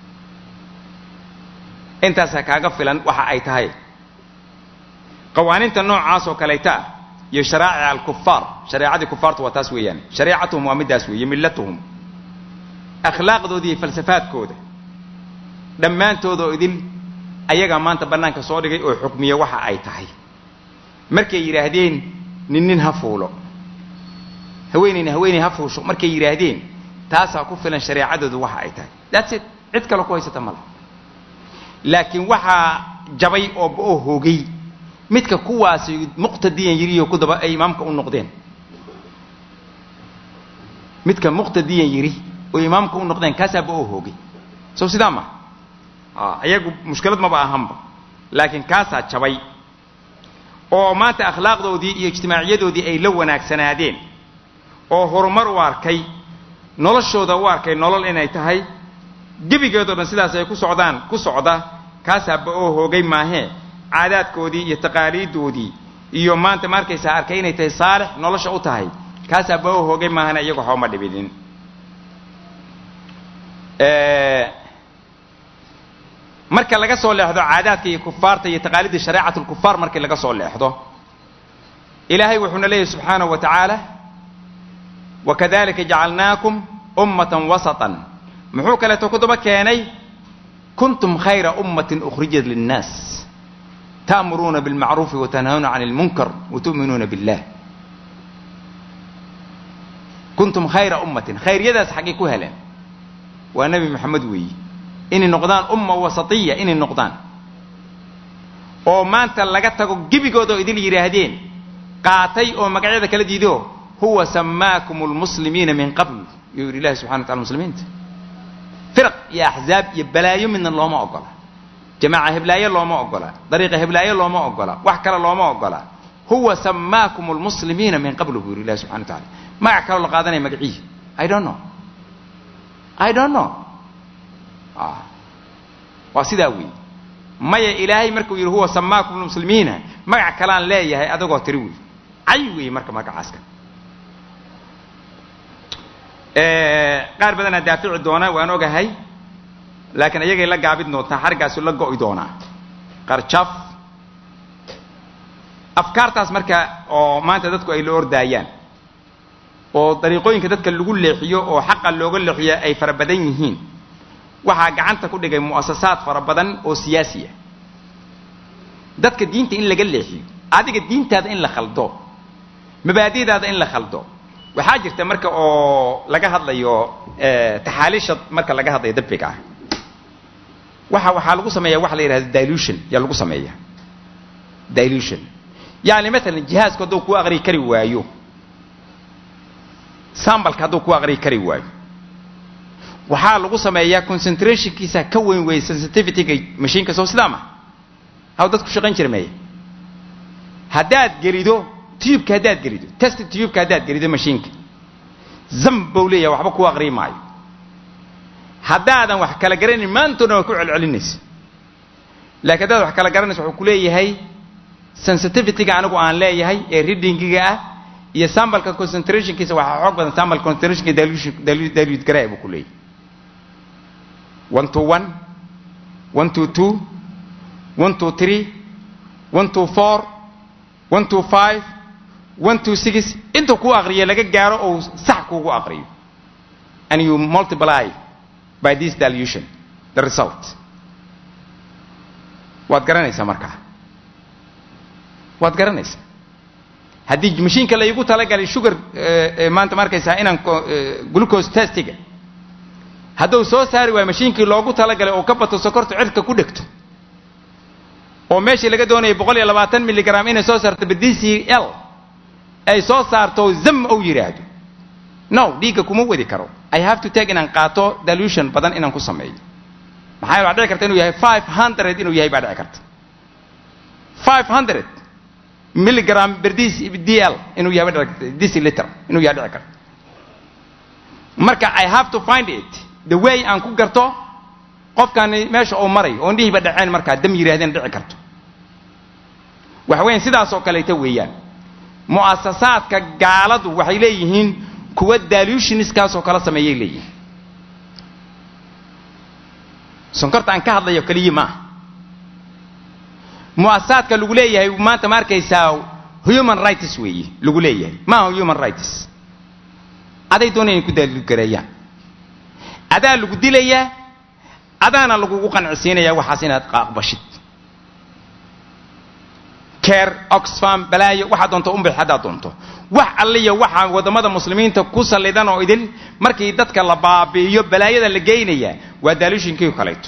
A: intaasaa kaaga filan waxa ay tahay qawaaniinta noocaas oo kaleeta ah iyo sharaa'ic alkufaar shareecadii kufaartu waa taas weeyaan shareecatuhum waa middaas weeye millatuhum akhlaaqdooda iyo falsafaadkooda dhammaantooda oo idil ayagaa maanta bannaanka soo dhigay oo xukmiya waxa ay tahay markay yidhaahdeen nin nin ha fuulo haweenayna haweenay ha fuusho markay yidhaahdeen taasaa ku filan shareecadoodu waxa ay tahay that's it cid kale ku haysata male laakiin waxaa jabay oo oo hoogay midka kuwaasi muqtadiyan yiriyo ku daba ay imaamka u noqdeen midka muqtadiyan yidhi oo imaamka u noqdeen kaasaaba oo hoogay sow sidaa ma iyagu mushkilad maba ahanba laakiin kaasaa jabay oo maanta akhlaaqdoodii iyo ijtimaaciyadoodii ay la wanaagsanaadeen oo horumar u arkay noloshooda u arkay nolol inay tahay gebigeedoo dhan sidaas ay ku socdaan ku socda kaasaaba oo hoogay maahee caadaadkoodii iyo taqaaliiddoodii iyo maanta ma arkaysaa arkay inay tahay saalix nolosha u tahay kaasaaba oo hoogay maahana iyagu waxba ma dhibinin marka laga soo leexdo caadaadka iyo kufaarta iyo taqaalidda shareecat lkufaar markii laga soo leexdo ilaahay wuxuuna leeyahy subxaanahu wa tacaala wakadalika jacalnaakum ummatan wasatan muxuu kaleeto ku daba keenay kuntum khayra ummatin ukhrijat linnaas ta'muruuna bilmacruufi watanhawna can lmunkar watu'minuuna billah kuntum khayra ummatin khayryadaas xaggay ku heleen waa nebi moxamed weeyi inay noqdaan umma wasatiya inay noqdaan oo maanta laga tago gebigoodoo idil yidhaahdeen qaatay oo magacyada kala diido huwa samaakum lmuslimiina min qabl yuu yidhi ilahi subxana wa tacala muslimiinta firaq iyo axzaab iyo balaayo midna looma ogola jamaaca heblaayo looma ogola dariiqa heblaayo looma ogola wax kale looma ogola huwa samaakum lmuslimiina min qabl buu yidhi ilahi subxana wa tacala magac kaloo la qaadanaya magacihi i don't know i don't know waa sidaa weeye maya ilaahay markuu yidhi huwa samaakum lmuslimiina magac kalaan leeyahay adagoo tiri wey cay weeye marka magacaaska qaar badanaa daafici doona waan ogahay laakiin ayagay la gaabid doontaa xarigaasu la go'i doonaa qarjaf afkaartaas marka oo maanta dadku ay la ordaayaan oo dariiqooyinka dadka lagu leexiyo oo xaqa looga leexiyo ay fara badan yihiin waxaa gacanta ku dhigay mu'asasaad fara badan oo siyaasi ah dadka diinta in laga leexiyo adiga diintaada in la khaldo mabaadi'daada in la khaldo waxaa jirta marka oo laga hadlayo taxaaliisha marka laga hadlayo dabbiga ah waxa waxaa lagu sameeya waxa la yidhahda dilution yaa lagu sameeya dilution yani maalan jihaasku hadduu ku aqriyi kari waayo sambalka hadduu ku aqriyi kari waayo waxaa lagu sameeyaa concentrationkiisa ka weyn weeye sensitivityga mashiinka soo sidaa ma haw dadku shaqayn jira meeye haddaad gelido tubeka haddaad gelido test tubeka haddaad gelido mashiinka zam bau leeyahay waxba ku aqriyi maayo haddaadan wax kala garanayn maantoona waa ku celcelinaysa laakiin haddaad wax kala garanaysa wuxuu ku leeyahay sensitivityga anigu aan leeyahay ee readingiga ah iyo sambalka concentrationkiisa waxaa xoog badan sambal concentrationka dilute garaa buu ku leeyahay one two one one two two one two three one two four one two five one two six intuu ku aqriyo laga gaaro ou sax kuugu aqriyo and you multiply by this dilution the result waad garanaysaa markaa waad garanaysaa haddii mashiinka laygu talagalay sugar maanta ma arkaysaa inaan glucose testiga hadduu soo saari waayo mashiinkii loogu talagalay oo ka bato sokorta cirka ku dhegto oo meeshii laga doonayay boqol iyo labaatan milligram inay soo saarto b d c l ay soo saarto zam ou yidhaahdo no dhiigga kuma wadi karo i have to take inaan qaato dilution badan inaan ku sameeyo maxaa waa dhici karta inuu yahay five hundred inuu yahay baa dhici karta five hundred milligram per d l inuu yahay baa dhici karta deciliter inuu yahay dhici karta marka i have to find it the way aan ku garto qofkani meesha uu maray oon dhihiba dhaceen markaa dam yidhahdeen dhici karto waxa weyan sidaas oo kaleeta weeyaan mu'asasaadka gaaladu waxay leeyihiin kuwa dilutionskaasoo kala sameeyay leeyihiin sonkorta aan ka hadlayo keliya maaha mu'asasaadka lagu leeyahay maanta ma arkaysaa human rights weeye lagu leeyahay maaha human rights aday doona inay ku daalilgareeyaan adaa lagu dilayaa adaana lagugu qancisiinayaa waxaas inaad aqbashid care oxfam balaayo waxaad doonto unbix haddaad doonto wax alliya waxaa waddamada muslimiinta ku sallidan oo idin markii dadka la baabi'iyo balaayada la geynayaa waa daaluushinkii kaleeto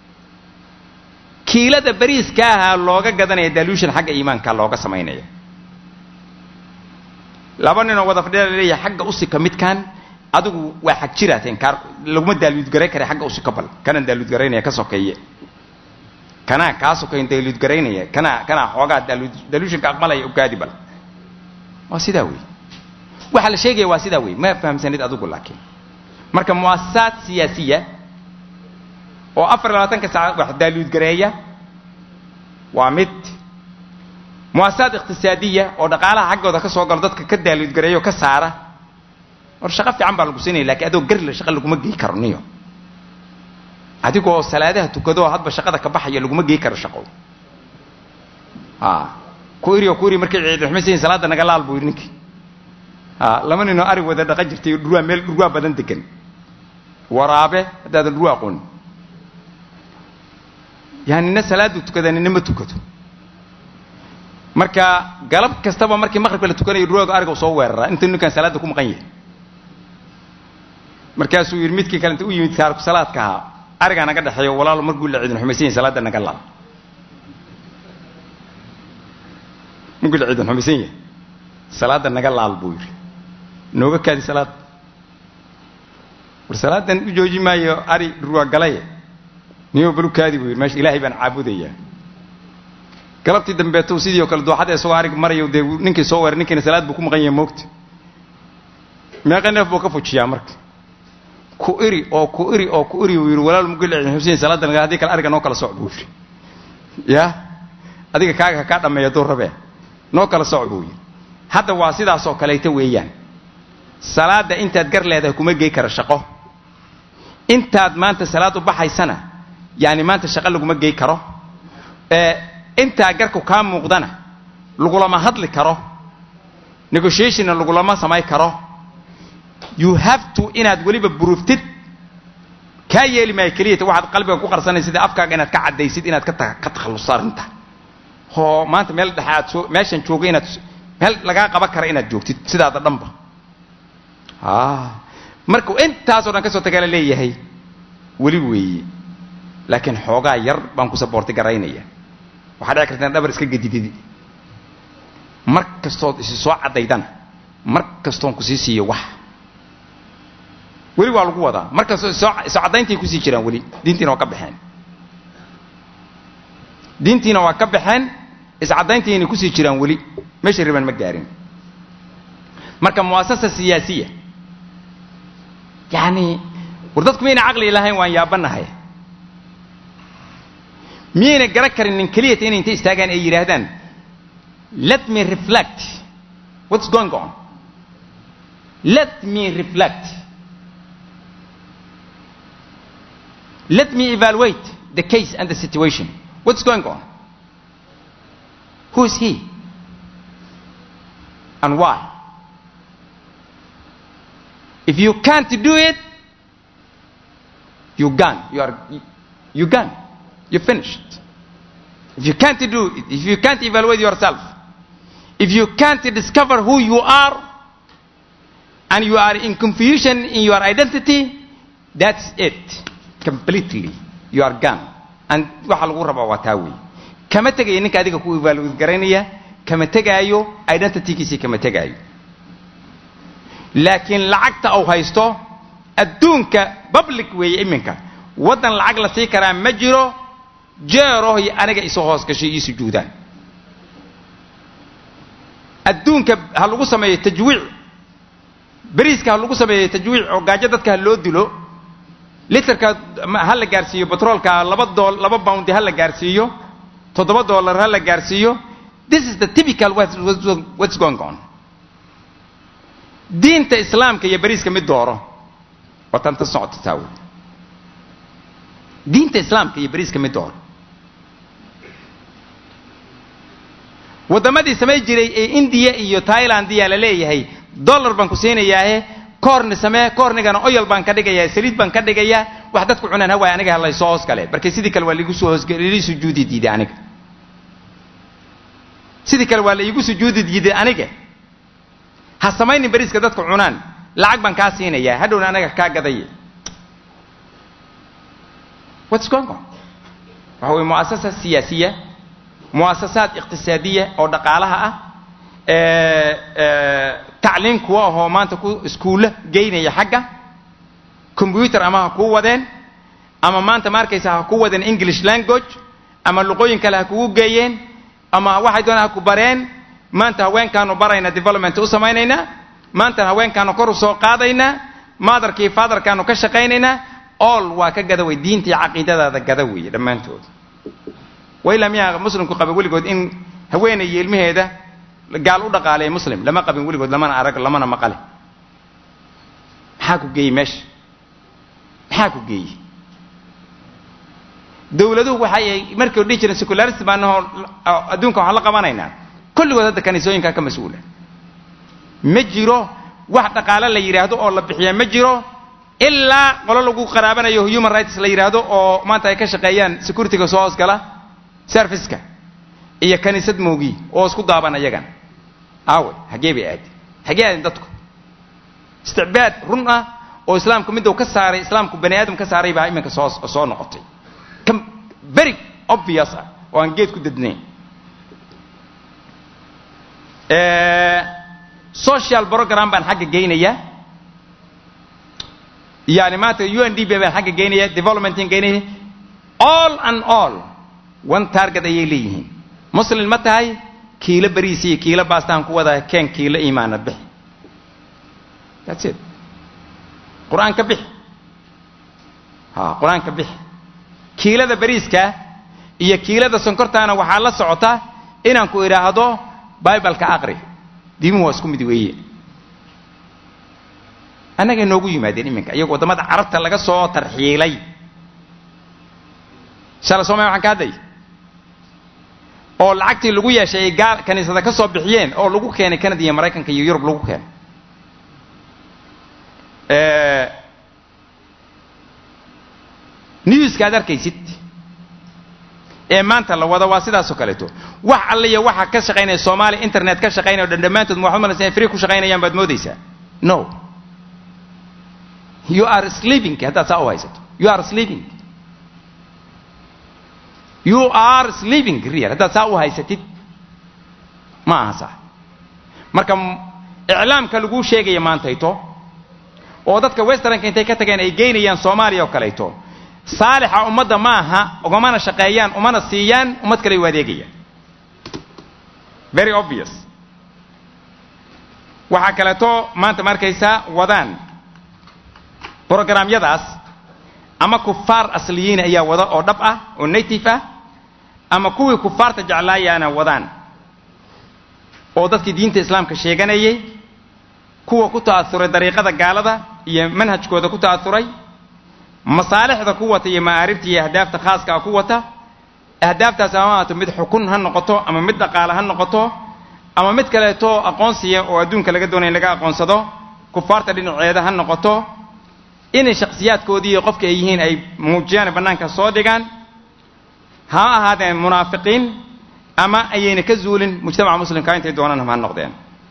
A: kiilada bariiska ahaa looga gadanaya daaluushin xagga iimaanka looga samaynaya laba ninoo wada fadhiya la leeyahay xagga usika midkan adigu waa xag jiraateen kaar laguma daaluudgaray kara xagga usi ka bal kanaan daaluudgaraynaya ka sokeeye kanaa kaa sokeyn daaluudgaraynaya kanaa kanaa xoogaa daaluud daluushinka aqbalaya ugaadi bal waa sidaa wey waxaa la sheegaya waa sidaa wey ma fahamsanid adigu laakiin marka muasasaad siyaasiya oo afar iyo labaatanka saac wax daaluudgareeya waa mid muasasaad iqtisaadiya oo dhaqaalaha xaggooda ka soo galo dadka ka daaluudgareeya oo ka saara war shaqo fiican baa lagu siinaya lakiin adoo garle shaqa laguma gey karo niyo adigoo salaadaha tukadoo hadba shaqada ka baxaya laguma gey karo shaqo a ku iri oo ku iri markay ciidxumaysayin salaada naga laal buu yidhi ninkii a lama ninoo ari wada dhaqan jirtay dhurwaa meel dhurwaa badan degan waraabe haddaadan dhurwaa aqooni yani nina salaadu tukada nina ma tukado marka galab kastaba markii maqribka la tukanayo dhurwaaga ariga u soo weeraraa inta ninkaan salaada ku maqan yahay markaasuu yidhi midkii kale inta u yimid taariku salaadka ahaa arigaa naga dhexeeyo walaalo markuu la ciidin xumaysan yahay salaada naga laal markuu la ciidin xumaysan yahay salaada naga laal buu yidhi nooga kaadi salaad war salaadan u jooji maayo ari dhurwaa galaye niyo balu kaadi buu yidhi meesha ilaahay baan caabudayaa galabtii dambeeto sidii oo kale dooxada isagoo arig marayo dee ninkii soo weeray ninkiina salaad buu ku maqan yahay moogta meeqa neef buu ka fujiyaa marka ku iri oo ku iri oo ku iri uu yidhi walaal mugil xusein salaada naga haddii kale ariga noo kala soc buu yidhi ya adiga kaaga ha kaa dhammeeya duu rabee noo kala soc buu yidhi hadda waa sidaasoo kaleeta weeyaan salaada intaad gar leedahay kuma gey kara shaqo intaad maanta salaad u baxaysana yaani maanta shaqo laguma gey karo intaa garku kaa muuqdana lagulama hadli karo negotiationna lagulama samay karo you have to inaad weliba buruftid kaa yeeli maayo keliyata waxaad qalbiga ku qarsanay sida afkaaga inaad ka caddaysid inaad ka ka takhalluso arrinta oo maanta meel dhexe aad soo meeshan jooga inaad meel lagaa qaban kara inaad joogtid sidaada dhanba markuu intaasoo dhan ka soo tagaa la leeyahay weli weeye laakiin xoogaa yar baan ku saboorti garaynaya waxaa dhici karta in dhabar iska gedidid mar kastood isi soo caddaydana mar kastoon kusii siiyo wax weli waa lagu wadaa mar kastoo iso caddayntii kusii jiraan weli diintiina waa ka baxeen diintiina waa ka baxeen iscaddayntiina kusii jiraan weli meesha riban ma gaarin marka muasasa siyaasiya yani war dadku miyayna caqli lahayn waan yaabanahay miyayna garan karin nin keliyata inay inta istaagaan ay yidhaahdaan let me reflect what's going on let me reflect let me evaluate the case and the situation what's going on who is he and why if you can't do it you gone you are you gone you're finished if you can't do it if you can't evaluate yourself if you can't discover who you are and you are in confusion in your identity that's it completely you are gone and waxa lagu rabaa waa taa wey kama tegayo ninka adiga ku evaluate garaynaya kama tegaayo identitygiisii kama tegaayo laakiin lacagta uu haysto adduunka public weeye iminka waddan lacag la sii karaa ma jiro jeeroh iyo aniga isu hoos gashay ii sujuudaan adduunka ha lagu sameeyo tajwiic beriiska ha lagu sameeyo tajwiic oo gaajo dadka ha loo dilo literka ha la gaarsiiyo batroolka laba dool laba boundi ha la gaarsiiyo toddoba dollar ha la gaarsiiyo this is the typical what's going on diinta islaamka iyo beriiska mid dooro waa tanta socota taa wey diinta islaamka iyo beriiska mid dooro waddamadii samay jiray ee indiya iyo thailandiya la leeyahay dollar baan ku siinayaahe koorni samee koornigana oyal baan ka dhigayaa saliid baan ka dhigayaa wax dadku cunaan hawaay aniga halaysoo hoos gale marka sidii kale waa laigu soo hoosgalii sujuudi diiday aniga sidii kale waa la iigu sujuudi diiday aniga ha samaynin beriiska dadku cunaan lacag baan kaa siinayaa hadhowna anaga kaa gadaya what's going on waxa weye muasasa siyaasiya muasasaad iqtisaadiya oo dhaqaalaha ah tacliin kuwa ahoo maanta ku iskuulla geynaya xagga combyuter ama ha kuu wadeen ama maanta ma arkaysa ha ku wadeen english language ama luqooyin kale ha kugu geeyeen ama waxay doonaan ha ku bareen maanta haweenkaanu barayna development u samaynaynaa maanta haweenkaanu kor u soo qaadaynaa maadarkii faadarkaanu ka shaqaynaynaa all waa ka gada wey diinta iyo caqiidadaada gada weeye dhammaantood wailaa miyaa muslimku qaba weligood in haweenay iyo ilmaheeda gaal u dhaqaaleeya muslim lama qabin weligood lamana arag lamana maqale maxaa ku geeyey meesha maxaa ku geeyey dawladuhu waxay markii dhihi jireen secularist baanahoo adduunka waxaan la qabanaynaa kulligood hadda kaniisooyinkaa ka mas-uula ma jiro wax dhaqaale la yidhaahdo oo la bixiya ma jiro ilaa qolo lagu qaraabanayo human rights la yidhaahdo oo maanta ay ka shaqeeyaan securityga soo hoosgala serviceka iyo kaniisad moogi oo isku daaban ayagan aawe hagee bay aadi hagee aadin dadku isticbaad run ah oo islaamku miduu ka saaray islaamku bani aadam ka saaray baa iminka soo soo noqotay ka very obvious ah oo aan geed ku dadnayn social program baan xagga geynayaa yani maanta u n d b baan xagga geynaya developmentan geynaya all and all one target ayay leeyihiin muslim ma tahay kiilo bariis iyo kiilo baastaan ku wadaa keen kiilo iimaana bixi that's it qur-aan ka bixi ha qur-aan ka bixi kiilada bariiska iyo kiilada sonkortaana waxaa la socota inaan ku idhaahdo bibaleka aqri diimuhu waa isku mid weeye annagay noogu yimaadeen iminka iyagoo waddamada carabta laga soo tarxiilay shala soomaya waxaan ka hadlay oo lacagtii lagu yeeshay ay gaal kaniisada ka soo bixiyeen oo lagu keenay canada iyo maraykanka iyo yurub lagu keenay newska ad arkaysid ee maanta la wado waa sidaasoo kaleeto wax alliya waxa ka shaqaynaya soomaaliya internet ka shaqaynaya o dhan dhammaantood ma waxaad malaysa inay free ku shaqaynayaan baad moodaysaa no you are sleeping haddaad saa u haysato you are sleeping you are sleeping real haddaad saa u haysatid ma aha sax marka iclaamka laguu sheegaya maantayto oo dadka westernka intay ka tageen ay geynayaan soomaaliya oo kaleeto saalixa ummadda ma aha ugamana shaqeeyaan umana siiyaan ummad kale u adeegayaan very obvious waxaa kaleeto maanta ma arkaysaa wadaan brogramyadaas ama kufaar asliyiin ayaa wada oo dhab ah oo native ah ama kuwii kufaarta jeclaayaana wadaan oo dadkii diinta islaamka sheeganayay kuwa ku ta'asuray dariiqada gaalada iyo manhajkooda ku ta'asuray masaalixda ku wata iyo ma'aaribta iyo ahdaafta khaaska ah ku wata ahdaaftaas ama ahaato mid xukun ha noqoto ama mid dhaqaale ha noqoto ama mid kaleeto aqoonsiya oo adduunka laga doonaya in laga aqoonsado kufaarta dhinaceeda ha noqoto inay shakhsiyaadkoodii iyo qofka ay yihiin ay muujiyaan bannaanka soo dhigaan ha ahaadeen munaafiqiin ama ayayna ka zuulin mujtamaca muslimkaa intay doonaan ha noqdeen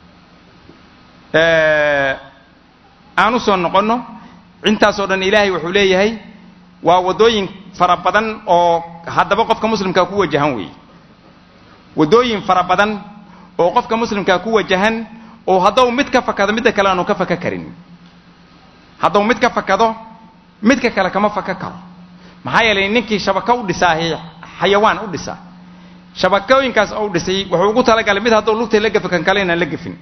A: aan u soo noqonno intaasoo dhan ilaahay wuxuu leeyahay waa waddooyin fara badan oo haddaba qofka muslimkaa ku wajahan weeye waddooyin fara badan oo qofka muslimkaa ku wajahan oo haddau mid ka fakado midda kale aanu ka faka karin haddau mid ka fakado midka kale kama faka karo maxaa yeelay ninkii shabako u dhisaa xayawaan u dhisa shabakooyinkaas ou dhisay wuxuu ugu talagalay mid hadduu lugtay la gafi kan kale inaan la gafin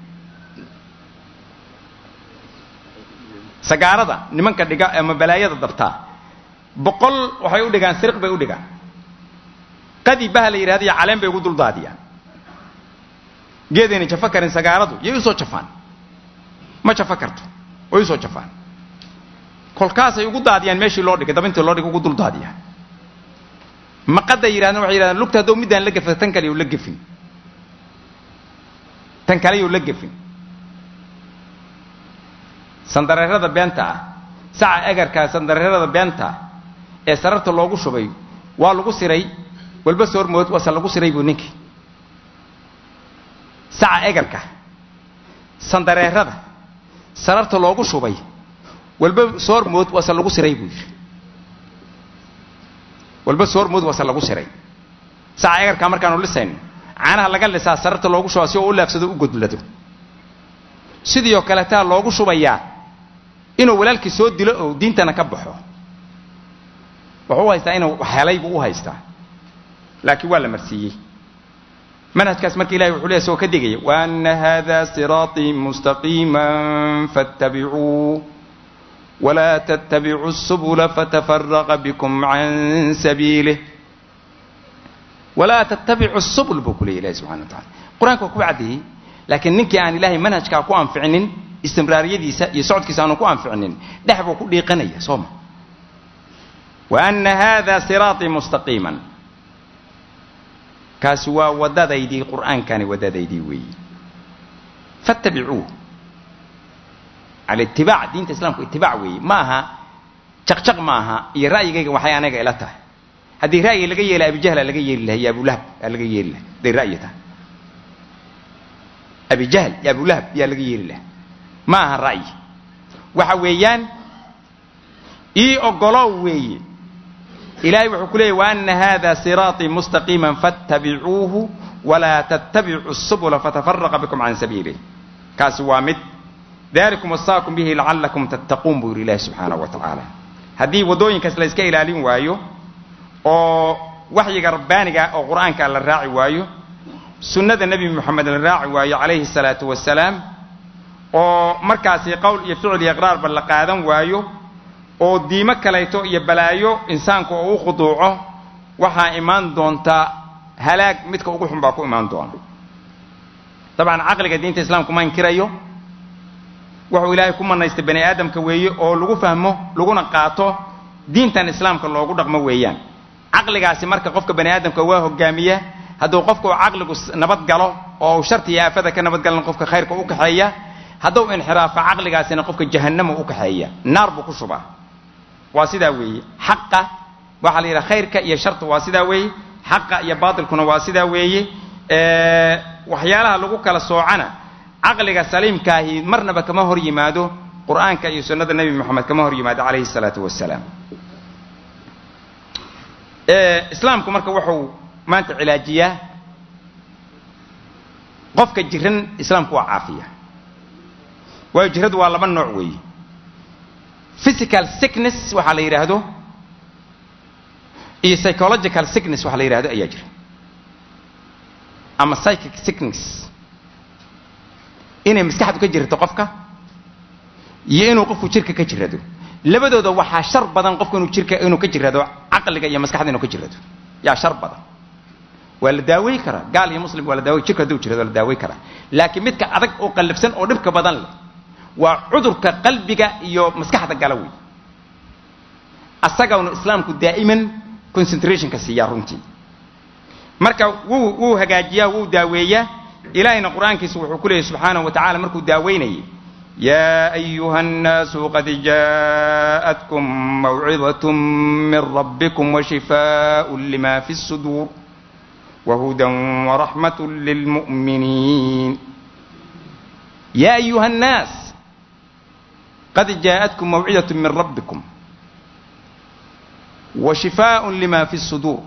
A: sagaarada nimanka dhiga ama balaayada dabtaa boqol waxay u dhigaan siriq bay u dhigaan qadi baha la yidhahda iyo caleen bay ugu duldaadiyaan geedayna jafo karin sagaaradu yay usoo jafaan ma jafo karto way usoo jafaan kolkaasay ugu daadiyaan meeshii loo dhigay dabintii loo dhigay ugu duldaadiyaan maqaday yidhahdeen waxay yidhahdeen lugta hadduu middaan la gafa tan kale yuu la gefin tan kale yuu la gefin sandareerada beenta ah saca egarkaa sandareerada beenta ah ee sararta loogu shubay waa lagu siray walba soormood wase lagu siray buu ninkii saca egarka sandareerada sararta loogu shubay walba soormood wase lagu siray buu yidhi walba soormood wase lagu siray saca egarkaa markaanu lisayno caanaha laga lisaa sararta loogu shubaa si oo u laafsado u godlado sidii oo kaleetaa loogu shubayaa inuu walaalkii soo dilo oo diintana ka baxo wuxuu u haystaa inuu helay buu u haystaa laakiin waa la marsiiyey manhajkaas marka ilahay wuxuu leeyahy soo ka digaya waana hada siraaطii mustaqiima faاtabicuu walaa ttabicuu الsubula fatafaraqa bikm can sabiilih walaa tttabicu الsubul buu ku leeyay ilahi subxana wa tacala qur-aanka waa kuba caddeeyey laakiin ninkii aan ilaahay manhajkaa ku anficinin istimraariyadiisa iyo socodkiisa aanu ku anficinin dhex buu ku dhiiqanaya soo ma waana hada siraaطii mustaqiima kaasi waa waddadaydii qur'aankani waddadaydii weeyi fattabicuuh alitibaac diinta islamku itibaac weeye ma aha jaqjaq ma aha iyo ra'yigayga waxay anaga ila tahay haddii ra'yi laga yeela abijahla laga yeeli lahay iyo abulahab aa laga yeeli lahay hadday ra'yi tahay abijahl iyo abulahab yaa laga yeeli lahay ma aha ra'yi waxa weeyaan ii ogolow weeye ilahay wuxuu ku leeyay waana hada siraaطii mustaqiima faاtabicuuhu walaa ttabicuu الsubula fatafaraqa bikum can sabiilih kaasi waa mid dalikum wasaakum bihi lacalakum tattaquun buu yidhi ilahi subxaanaه wa tacaala haddii waddooyinkaas la yska ilaalin waayo oo waxyiga rabbaaniga oo qur'aanka la raaci waayo sunnada nebi moxamed la raaci waayo calayhi الsalaatu wasalaam oo markaasi qowl iyo ficil iyo iqraarba la qaadan waayo oo diimo kalayto iyo balaayo insaanku oo u khuduuco waxaa imaan doonta halaag midka ugu xun baa ku imaan doona dabcan caqliga diinta islaamku ma inkirayo wuxuu ilaahay ku manaystay bani aadamka weeye oo lagu fahmo laguna qaato diintan islaamka loogu dhaqmo weeyaan caqligaasi marka qofka bani aadamka waa hogaamiya hadduu qofka uu caqligu nabad galo oo uu sharti iyo aafada ka nabad galan qofka khayrka u kaxeeya hadduu inxiraafo caqligaasina qofka jahannama u kaxeeya naar buu ku shubaa waa sidaa weeye xaqa waxaa la yidhaha khayrka iyo sharta waa sidaa weeye xaqa iyo baatilkuna waa sidaa weeye waxyaalaha lagu kala soocana caqliga saliimkaahi marnaba kama hor yimaado qur'aanka iyo sunnada nebi moxamed kama hor yimaado calayhi salaatu wasalaam islaamku marka wuxuu maanta cilaajiyaa qofka jiran islaamku waa caafiya waayo jiradu waa laba nooc weeye physical sickness waxaa la yidhaahdo iyo psychological sickness waxaa la yidhahdo ayaa jira ama psychic sickness inay maskaxdu ka jirto qofka iyo inuu qofku jirka ka jirado labadooda waxaa shar badan qofku inuu jirka inuu ka jirado caqliga iyo maskaxda inuu ka jirado yaa shar badan waa la daawey karaa gaal iyo muslim waa la daawey jirka hadduu jirado waa la daawey karaa laakiin midka adag oo qallabsan oo dhibka badan leh waa cudurka qalbiga iyo maskaxda gala wey asagawna islaamku daa'iman concentrationka siiyaa runtii marka wuu wuu hagaajiyaa wuu daaweeyaa ilahayna qur'aankiisa wuxuu ku leeyay subxaanahu wa tacala markuu daaweynayay yaa ayuha الnaasu qad jaaءatkum mawcidaة min rabbikum washifaaء lima fi الsuduur wahuda waraxmaة lilmu'miniin ya ayuha الnaas qad jaaءatkum mawcidaة min rabbikum washifaaء lima fi الsuduur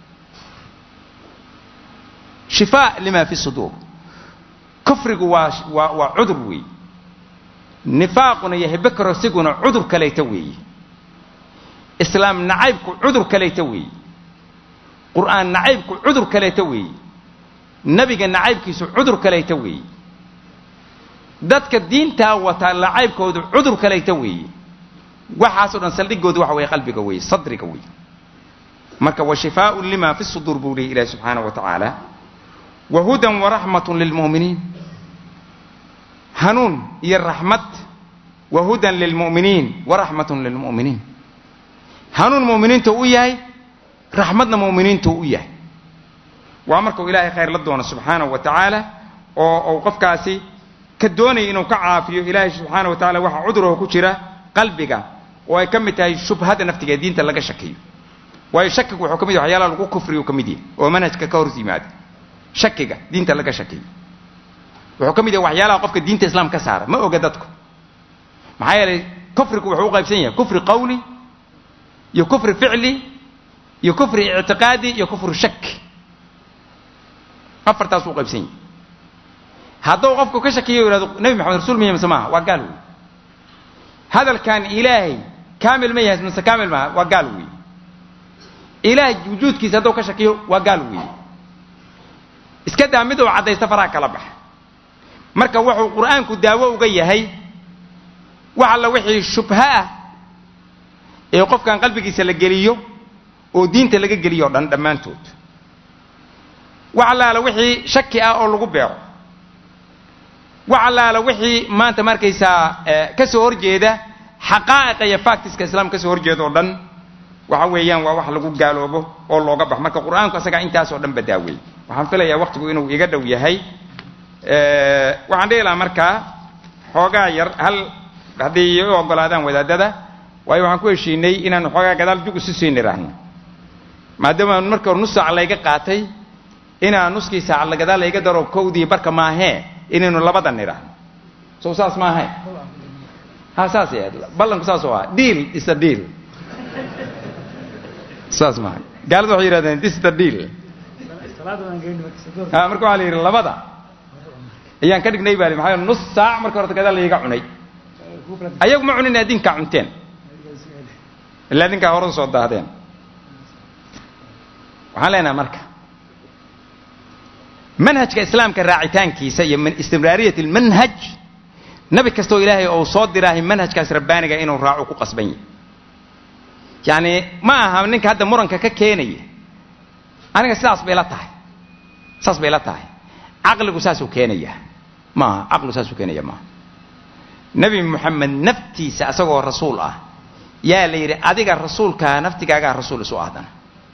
A: shifaa lima fi suduur kufrigu waa waa waa cudur weeye nifaaquna iyo hibekaroosiguna cudur kalayta weeye islaam nacaybku cudur kalayta weeye qur'aan nacaybku cudur kalayta weeye nebiga nacaybkiisu cudur kalayta weeye dadka diintaa wataa nacaybkoodu cudur kalayta weeye waxaasoo dhan saldhigoodu waxa weeye qalbiga weeye sadriga weeye marka wa shifaaءu lima fi suduur buu leeyay ilahi subxaanaه wa tacaala wahuda waraxmat lilmu'miniin hanuun iyo raxmad wahudan lilmu'miniin waraxmat lilmu'miniin hanuun mu'miniintu u yahay raxmadna mu'miniintu u yahay waa markuu ilaahay khayr la doono subxaanahu wa tacaala oo uu qofkaasi ka doonaya inuu ka caafiyo ilaahay subxaana wa tacala waxaa cuduraho ku jira qalbiga oo ay ka mid tahay shubhada naftiga diinta laga shakiyo waayo shakigu wuxuu ka mid yahay waxyaalaha lagu kufriyu ka mid yahay oo manhajka ka hor yimaada shakiga diinta laga shakiyo wuxuu ka mid yahay waxyaalaha qofka diinta islaam ka saara ma oga dadku maxaa yeelay kufrigu wuxuu u qaybsan yahay kufri qawli iyo kufri ficli iyo kufri ictiqaadi iyo kufri shaki afartaas u qaybsan yahay hadduu qofku ka shakiyo yihahdo nebi maxamed rasuul miya mise maaha waa gaal wey hadalkan ilaahay kaamil ma yahay mise kaamil maaha waa gaal wey ilaahay wujuudkiisa hadduu ka shakiyo waa gaal wey iska daa mid uu caddaysta faraha kala baxa marka wuxuu qur'aanku daawo uga yahay wax alla wixii shubho ah ee qofkan qalbigiisa la geliyo oo diinta laga geliyo o dhan dhammaantood wax allaala wixii shaki ah oo lagu beero wax allaala wixii maanta markaysaa ka soo horjeeda xaqaa'iqa iyo factiska islaamka ka soo horjeeda oo dhan waxa weeyaan waa wax lagu gaaloobo oo looga baxo marka qur'aanku asagaa intaasoo dhan badaaweey waxaan filayaa waktigu inuu iga dhow yahay waxaan dhihi lahaa markaa xoogaa yar hal haddii u ogolaadaan wadaadada waayo waxaan ku heshiinay inaan xoogaa gadaal jug isu sii niraahno maadaama marka hore nus saac layga qaatay inaan nuskii saac la gadaal layga daro kowdii barka maahee inaynu labada niraahno sow saas maahayn ha saas yaad ballanku saas oo ah deal is a deal saas maaha gaalada waxay yidhahdeen this is the deal ha marka waxaa la yidhi labada ayaan ka dhignay baa maxaa nus saac marka horta gadaal layga cunay ayagu ma cunin adinkaa cunteen ilaa adinkaa horada soo daahdeen waxaan leenaha marka manhajka islaamka raacitaankiisa iyo istimraariyat lmanhaj nabi kastoo ilaahay ou soo diraahay manhajkaas rabbaaniga inuu raaco ku qasban yahy yacni ma aha ninka hadda muranka ka keenaya aniga sidaas bay la tahay saas bay la tahay caqligu saasuu keenaya maaha caqligu saasuu keenaya maaha nebi moxamed naftiisa asagoo rasuul ah yaa la yidhi adiga rasuulkaa naftigaagaa rasuul isu ahdana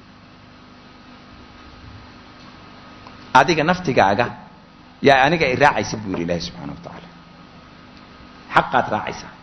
A: adiga naftigaaga yaa aniga i raacaysa buu yidhi ilaahi subxana wa tacaala xaqaad raacaysaa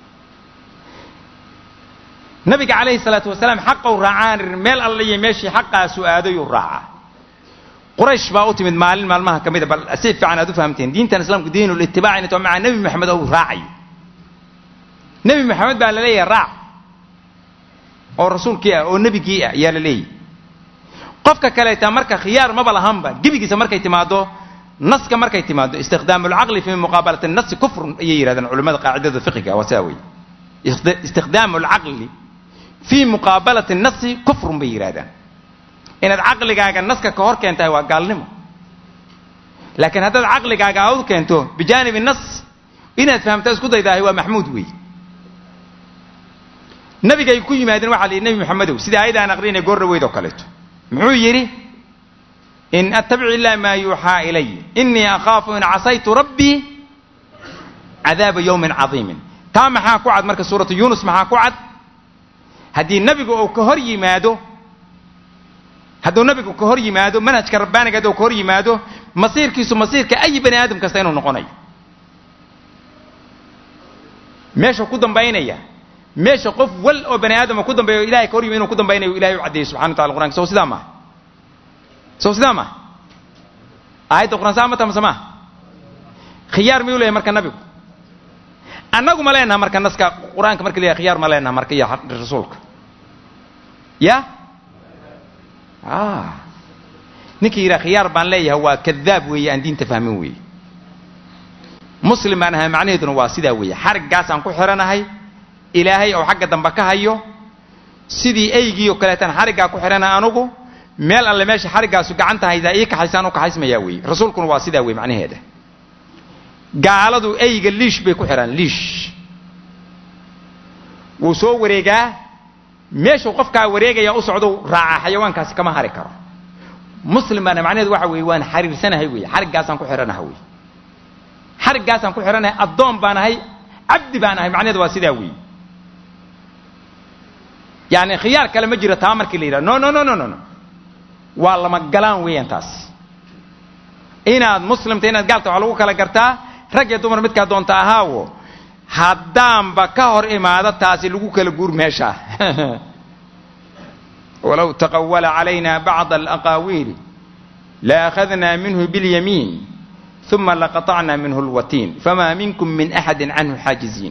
A: nabiga calayhi salaatu wasalaam xaqou raacaan meel alla iyo meeshii xaqaasu aadayuu raacaa quraysh baa u timid maalin maalmaha ka mida bal si fiican aad u fahamteen diintan islaamku diinulitibaac inay to maca nebi maxamed ou raacayo nebi maxamed baa la leeyahay raac oo rasuulkii ah oo nebigii ah ayaa la leeyahy qofka kaleeta marka khiyaar maba lahanba gebigiisa markay timaado naska markay timaado istikhdaam alcaqli fi muqaabalati nasi kufrun ayay yidhahdeen culimmada qaacidada fiqiga waa saa wey istikhdaam alcaqli fii muqaabalati nasi kufrun bay yidhahdaan inaad caqligaaga naska ka hor keentahay waa gaalnimo laakiin haddaad caqligaaga aad u keento bijaanibi nas inaad fahamta isku daydaahay waa maxmuud wey nabigay ku yimaadeen waxaa la yidhi nebi maxamedow sida aayadda aan aqrinay goor dhaweyd oo kaleeto muxuu yidhi in attabic illah maa yuuxaa ilay inii akhaafu in casaytu rabbii cadaaba yawmin cadiimin taa maxaa ku cad marka suuratu yuunus maxaa ku cad haddii nebigu uu ka hor yimaado hadduu nabigu ka hor yimaado manhajka rabbaaniga hadduu ka hor yimaado masiirkiisu masiirka ayi bani aadam kasta inuu noqonayo meeshuu ku dambaynaya meesha qof wal oo bani aadama ku dambeeyo ilahay ka hor yimi inuu ku dambaynayo ilahay u caddeeyey subxana wa tacala qur'anka sow sidaa maaha sow sidaa maaha aayadda qur'aan saa ma tamase maaha khiyaar miyuu leeyahay marka nabigu annagu ma leenaha marka naska qur-aanka marka la khiyaar ma leenaha marka iyo rasuulka ya ninkii yidhaha khiyaar baan leeyahay waa kadaab weeye aan diinta fahmin weeye muslim baan ahay macnaheeduna waa sidaa weeye xariggaasaan ku xidhanahay ilaahay oo xagga dambe ka hayo sidii eygii oo kaleetaan xariggaa ku xidhanahay anugu meel alle meesha xariggaasu gacanta haydaa ii kaxaysaan u kaxaysmayaa weeye rasuulkuna waa sidaa weye macnaheeda gaaladu eyga liish bay ku xidhaan liish wuu soo wareegaa meeshuu qofkaa wareegaya u socdou raacaa xayawaankaasi kama hari karo muslim baana macnaheedu waxa weeye waan xariirsanahay weeye xariggaasaan ku xidhanaha weeye xariggaasaan ku xidhanahay addoon baan ahay cabdi baan ahay macnaheedu waa sidaa weeye yacni khiyaar kale ma jiro taa markii la yidhaha no no no no no no waa lama galaan weeyaan taas inaad muslimta inaad gaalta waxaa lagu kala gartaa rag iyo dumar midkaa doonta ahaawo haddaanba ka hor imaado taasi lagu kala guur meesha walow taqawala calayna bacda alaqaawiili laakhadnaa minhu biاlyamiin uma laqaطacna minhu اlwatiin fama minkum min axadi canhu xaajiziin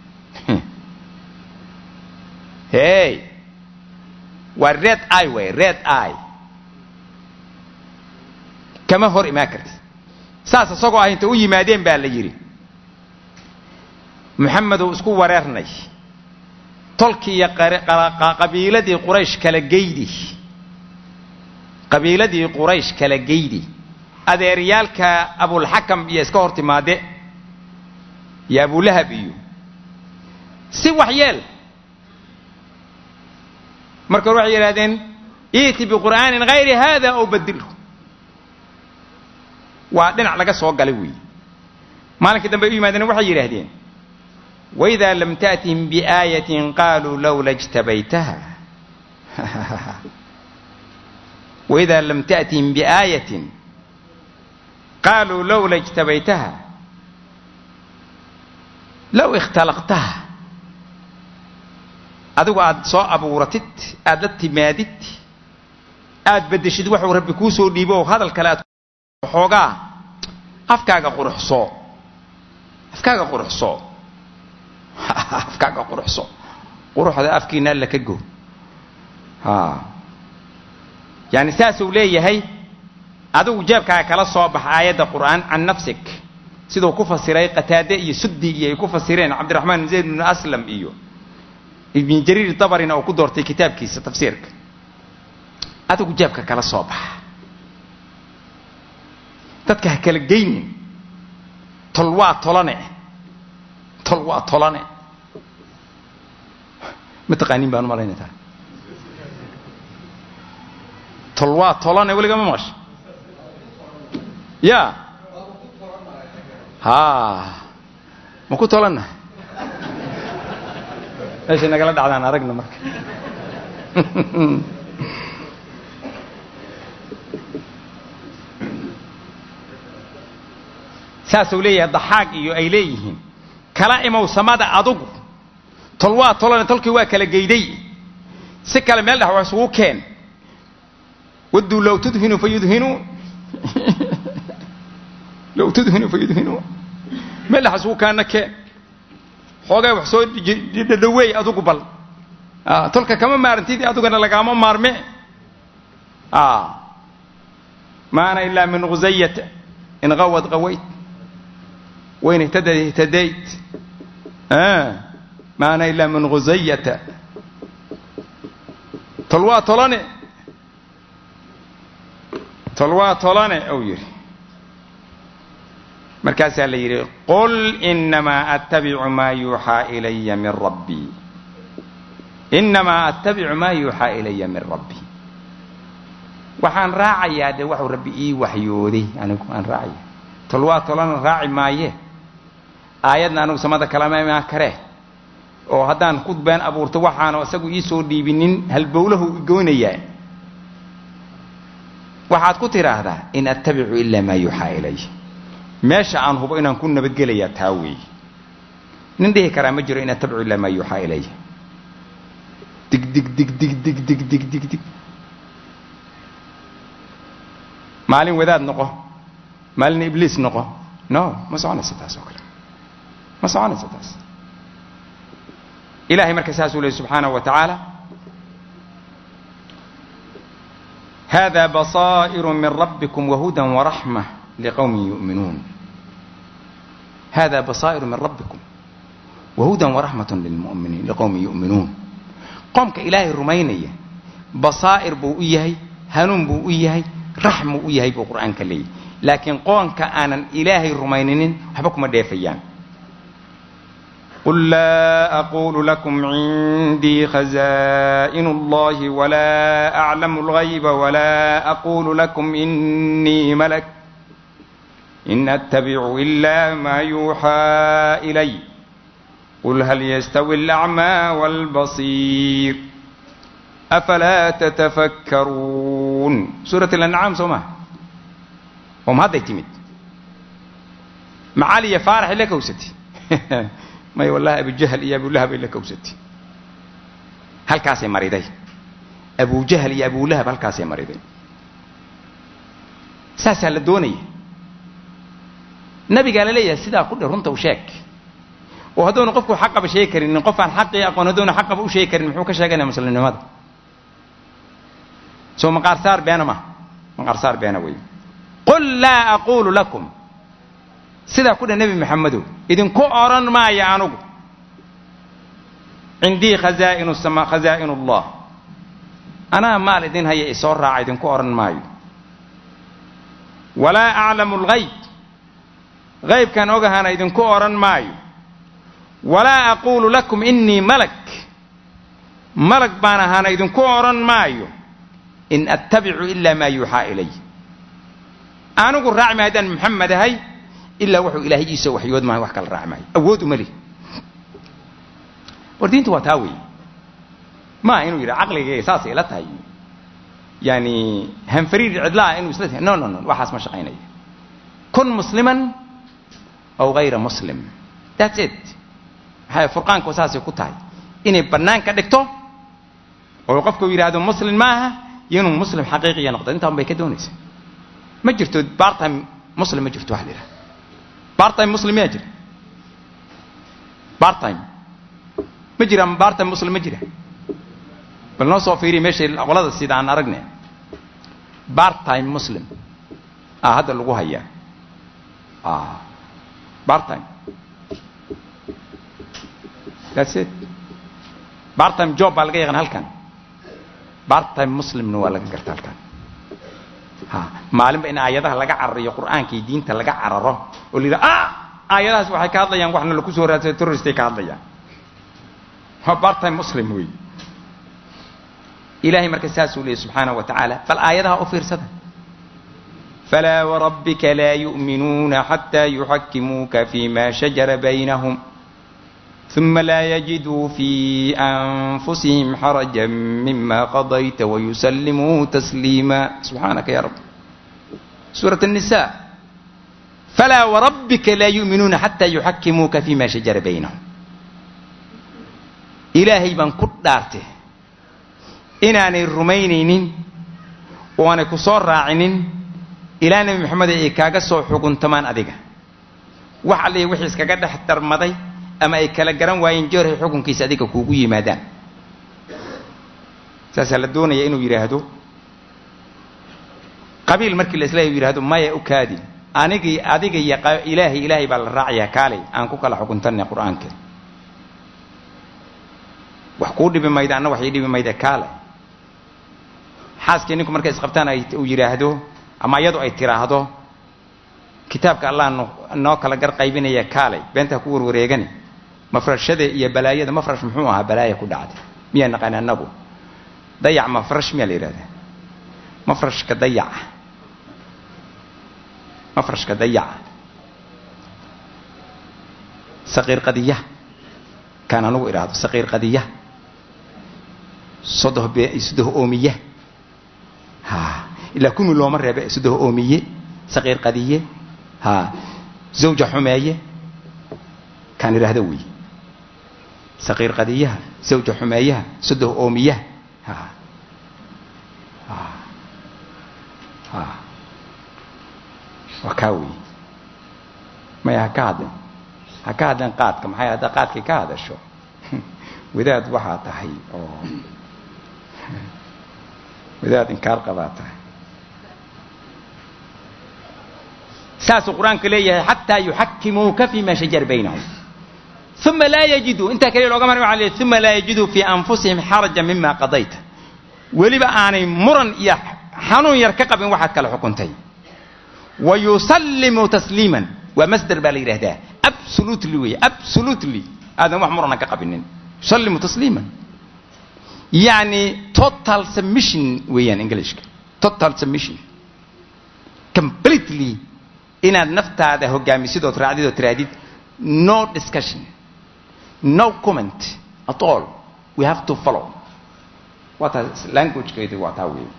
A: hey waa red i way red i kama hor imaan karti saas isagoo ah inta u yimaadeen baa la yidhi moxamedow isku wareernay tolkii iyo qabiiladii quraysh kala geydi qabiiladii quraysh kala geydi adeeryaalka abulxakam iyo iska hor timaade iyo abulahab iyo si wax yeel marka hore waxay yidhahdeen iiti biqur'aanin hayri hada aw badilhu waa dhinac laga soo galay weeye maalinkii dambe ay u yimaadeen waxay yidhaahdeen waidaa lam ta'tihim biaayatin qaaluu lowla ijtabaytaha waidaa lam ta'tihim biaayatin qaaluu lowla ijtabaytaha low ikhtalaqtaha adigu aad soo abuuratid aad la timaadid aad beddeshid waxuu rabbi kuu soo dhiibo oo hadal kale aad xoogaa afkaaga quruxsoo afkaaga quruxsoo afkaaga quruxso quruxda afkiina alla ka go yani saasuu leeyahay adigu jeebkaaga kala soo bax aayadda qur'aan can nafsik siduu ku fasiray qataade iyo suddi iyo ay ku fasireen cabdiraxmaan zayd bnu aslam iyo ibn jariir dabarina uu ku doortay kitaabkiisa tafsiirka adigu jeebka kala soo baxa dadka ha kala geynin tol waa tolane tol waa tolane ma taqaaniin baan u malaynaytaa tol waa tolane weliga ma maqasha ya ha ma ku tolanna meeshay nagala dhacdaan aragna marka saasuu leeyahay daxaaq iyo ay leeyihiin kala imow samada adugu tol waa tolane tolkii waa kala geyday si kale meel dhex waa isugu keen wadduu low tudhinu fayudhinuu low tudhinu fayudhinuu meel dhex isugu kaana keen xoogay wax soo dhadhaweey adugu bal tolka kama maarantid adugana lagaama maarme maana ilaa min khusayata in qawad qawayt wain ihtadad ihtadayt maana ilaa min khusayata tol waa tolane tol waa tolane ou yidhi markaasaa la yidhi qul inamaa attabicu maa yuuxaa ilaya min rabbii inamaa attabicu maa yuuxaa ilaya min rabbii waxaan raacayaa dee waxuu rabbi ii waxyooday anigu aan raacaya tol waa tolana raaci maaye aayadna anigu samada kalama imaan karee oo haddaan ku been abuurto waxaanu isagu ii soo dhiibinin halbowlahu igoynayaa waxaad ku tidhaahdaa in attabicu ilaa maa yuuxaa ilay meesha aan hubo inaan ku nabadgelayaa taa weeye nin dhihi karaa ma jiro in attabicu ilaa maa yuuxaa ilay dig dig dig dig dig dig dig dig dig maalin wadaad noqo maalin ibliis noqo no ma soconaysa taas oo kale ma soconaysa taas ilahay marka saasuu leey subxaanaه wa tacaala hada baصائر min rabbikum wahuda waraxmة liqowmi yuؤminuun hada baصائر min rabbikum wahuda waraxmaة lilmuminiin liqowmi yuؤminuun qoomka ilaahay rumaynaya basaa'ir buu u yahay hanuun buu u yahay raxmuu u yahay buu qur'aanka leeyahy laakiin qoonka aanan ilaahay rumayninin waxba kuma dheefayaan قل لا أقول لكم عندي خزائن الله ولا أعلم الغيب ولا أقول لكم إني ملك إن أتبع إلا ما يوحى إلي قل هل يستوي الأعمى والبصير أفلا تتفكرون سورة الأنعام سوما وما هذا يتمد معالي فارح لك وستي may wallahi abujahal iyo abulahab ay la kowsatay halkaasay mariday abujahal iyo abulahab halkaasay mariday saasaa la doonaya nabigaa la leeyahay sidaa ku dhe runta u sheeg oo hadduuna qofku xaqaba sheegi karinin qof aan xaqii aqoon hadduuna xaqaba u sheegi karin muxuu ka sheeganaya muslimnimada soo maqaarsaar beena ma maqaarsaar beena wey qul laa aquulu lakum sidaa ku dheh nebi maxamedow idinku odhan maayo anugu cindii khazaa'inu sama khazaa'in ullah anaa maal idin haya isoo raaca idinku odhan maayo walaa aclamu alghayb haybkaan ogahana idinku odhan maayo walaa aquulu lakum innii malak malag baan ahaana idinku odhan maayo in attabicu ilaa maa yuuxaa ilay anigu raaci maayo haddaan maxamed ahay ilaa wuxuu ilaahay iisoo waxyood maayo wax kala raaci maayo awood uma lih war diintu waa taa weeye maa inuu yidha caqligayga saasay ila tahay yani hanfariir cidlaa inuu isla tahay no no no waxaas ma shaqaynaya kun musliman aw hayra muslim that's it maxay furqaanku saasay ku tahay inay bannaan ka dhigto oo qofku yidhaahdo muslim maaha iyo inuu muslim xaqiiqiya noqdo intaan bay ka doonaysa ma jirto bartime muslim ma jirto wax la yidhaha bartime muslim miyaa jira bartime ma jira bartime muslim ma jira bal noo soo fiiriya meeshay qolada sida aan aragne bartime muslim ah hadda lagu hayaa ah bartime that's it bartime job baa laga yaqaan halkan bartime muslimna waa laga garta halkan ha maalinba in aayadaha laga carariyo qur'aanka iyo diinta laga cararo oo la yidhaha ah aayadahaas waxay ka hadlayaan waxna laku soo raadsay terroristay ka hadlayaan waa bartime muslim wey ilahay marka saasuu leeyay subxaanaه wa tacaala bal aayadaha u fiirsada falaa warabbika laa yu'minuuna xataa yuxakimuuka fima shajara baynahum ثuma laa yajiduu fi أnfusihim xaraja mima qadayta wayusallimuu tasliima subxaanaka ya rab suuraة النisa falaa warabbika laa yu'minuuna xataa yuxakimuuka fima shajara baynahum ilaahay baan ku dhaartay inaanay rumaynaynin oo aanay ku soo raacinin ilaa nebi moxamed ay kaaga soo xuguntamaan adiga wax alliya wixii iskaga dhex darmaday ama ay kala garan waayeen jeerhay xukunkiisa adiga kuugu yimaadaan saasaa la doonaya inuu yidhaahdo qabiil markii la islaahay u yidhahdo maya u kaadi anigii adiga iyo ilaahay ilaahay baa la raacayaa kaalay aan ku kala xukuntanay qur-aanka wax kuu dhibi mayda anna wax ii dhibi mayda kaale xaaskii ninku markay isqabtaan ay uu yidhaahdo ama iyadu ay tiraahdo kitaabka allah noo kala gar qaybinaya kaalay beentaa ku warwareegani mafrashada iyo balaayada mafrash muxuu ahaa balaaya ku dhacday miyaa naqaan annagu dayac mafrash miyaa la yidhahdaa mafrashka dayaca mafrashka dayaca saqiir qadiya kaan anugu idhaahdo saqiir qadiya sodoh be sodoh oomiye ha ilaa kumi looma reebe sodoh oomiye saqiir qadiye ha zawja xumeeye kaan idhaahdo wey saqiir qadiyaha zawja xumeeyaha sodoh oomiyaha ha ha ha waa kaa wey maya ha ka hadlin ha ka hadleen qaadka maxay haddaa qaadkay ka hadasho wadaad waxaa tahay oo wadaad inkaar qabaa tahay saasuu qur-aanku leeyahay xataa yuxakimuuka fima shajara baynahum uma laa yajiduu intaa kaliya looga maray waxa leeyahy uma laa yajiduu fii anfusihim xaraja mima qadayta weliba aanay muran iyo xanuun yar ka qabin waxaad kala xukuntay wayusallimuu tasliiman waa masder baa la yidhahdaa absolutely wey absolutely aadan wax murana ka qabinin yusallimu tasliiman yacni total submission weeyaan englishka total submission completely inaad naftaada hogaamisid ood raacdid oo tirahdid no discussion no comment at all we have to follow waa taa languagekeedu waa taa weey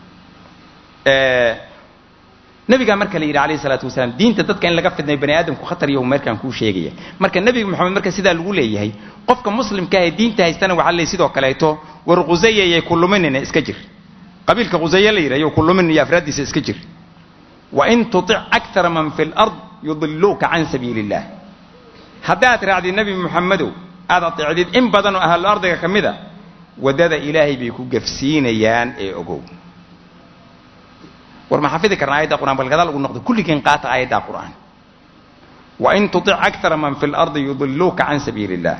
A: nabigaa marka la yidhi alayh salaatu wasalaam diinta dadka in laga fidnay bani aadamku khatar iyo meerkaan kuu sheegaya marka nebiga moxamed marka sidaa lagu leeyahay qofka muslimka ahee diinta haystana waxaa leey sidoo kaleeto war khusaya yay ku luminina iska jir qabiilka khusaye la yidhah yo ku lumin iyo afraaddiisa iska jir wain tutic akara man fi lard yudiluuka can sabiili illah haddaad raacdid nebi moxamedow aad ateecdid in badan oo ahlu ardiga ka mida waddada ilaahay bay ku gafsiinayaan ee ogow war ma xafidi karna ayadda qur'an bal gadaal ugu noqdo kulligeen qaata aayaddaa qur'aan wain tutic akara man fi lardi yudiluuka can sabiili illah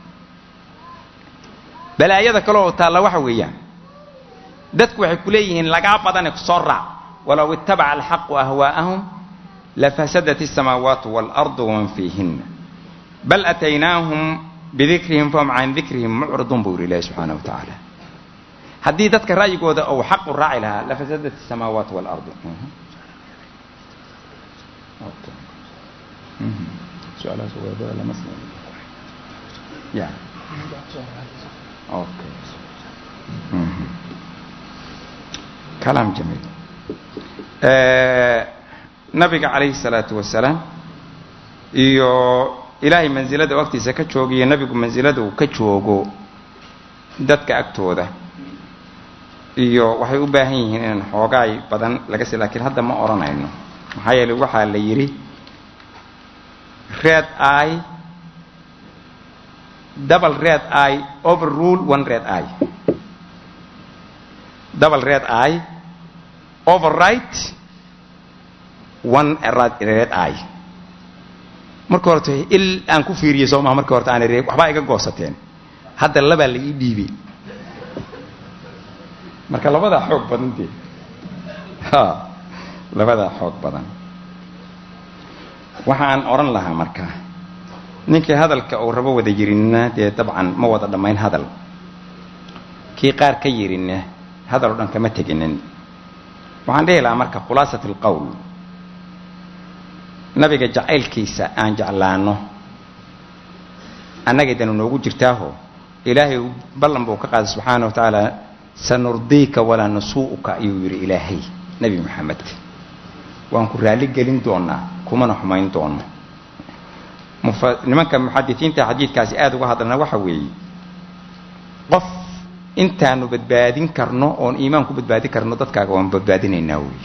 A: balaayada kale oo taalla waxa weeyaan dadku waxay ku leeyihiin lagaa badane kusoo raac walow ittabaca alxaqu ahwaa'ahum lafasadat الsamaawaatu waalardu waman fiihina bal ataynaahum bidikrihim fahum can dikrihim mucridun buu yidhi ilahi subxaana wa tacaala haddii dadka ra'yigooda ou xaqu raaci lahaa lafasadat الsamaawaatu waalardu su-aalahaas wadaadada lama sii ya okay kalaam jamiil nabiga calayhi salaatu wasalaam iyo ilaahay mansilada waqtiisa ka joogiyo nabigu mansilada uu ka joogo dadka agtooda iyo waxay u baahan yihiin inaan xoogaay badan laga si lakiin hadda ma odhanayno maxaa yeeley waxaa la yidhi red eye double red eye overrule one red eye double red eye overright one red eye marka horta il aan ku fiiriyey soo maha marka horta aan ree waxbaa iga goosateen hadda labaa la ii dhiibay marka labadaa xoog badan dee ha labadaa xoog badan waxaan odhan lahaa marka ninkii hadalka uu rabo wada yirinna dee dabcan ma wada dhammayn hadal kii qaar ka yirinna hadal o dhan kama teginin waxaan dhihi lahaa marka khulaasat alqowl nabiga jacaylkiisa aan jeclaano annagay danu noogu jirtaaho ilaahay ballan buu ka qaaday subxaana wa tacaala sanurdiika walaa nasuu'uka ayuu yidhi ilaahay nebi maxamed waan ku raalli gelin doonaa kumana xumayn doono nimanka muxadisiinta xadiidkaasi aada uga hadlana waxa weeye qof intaanu badbaadin karno oon iimaan ku badbaadin karno dadkaaga waan badbaadinaynaa weeye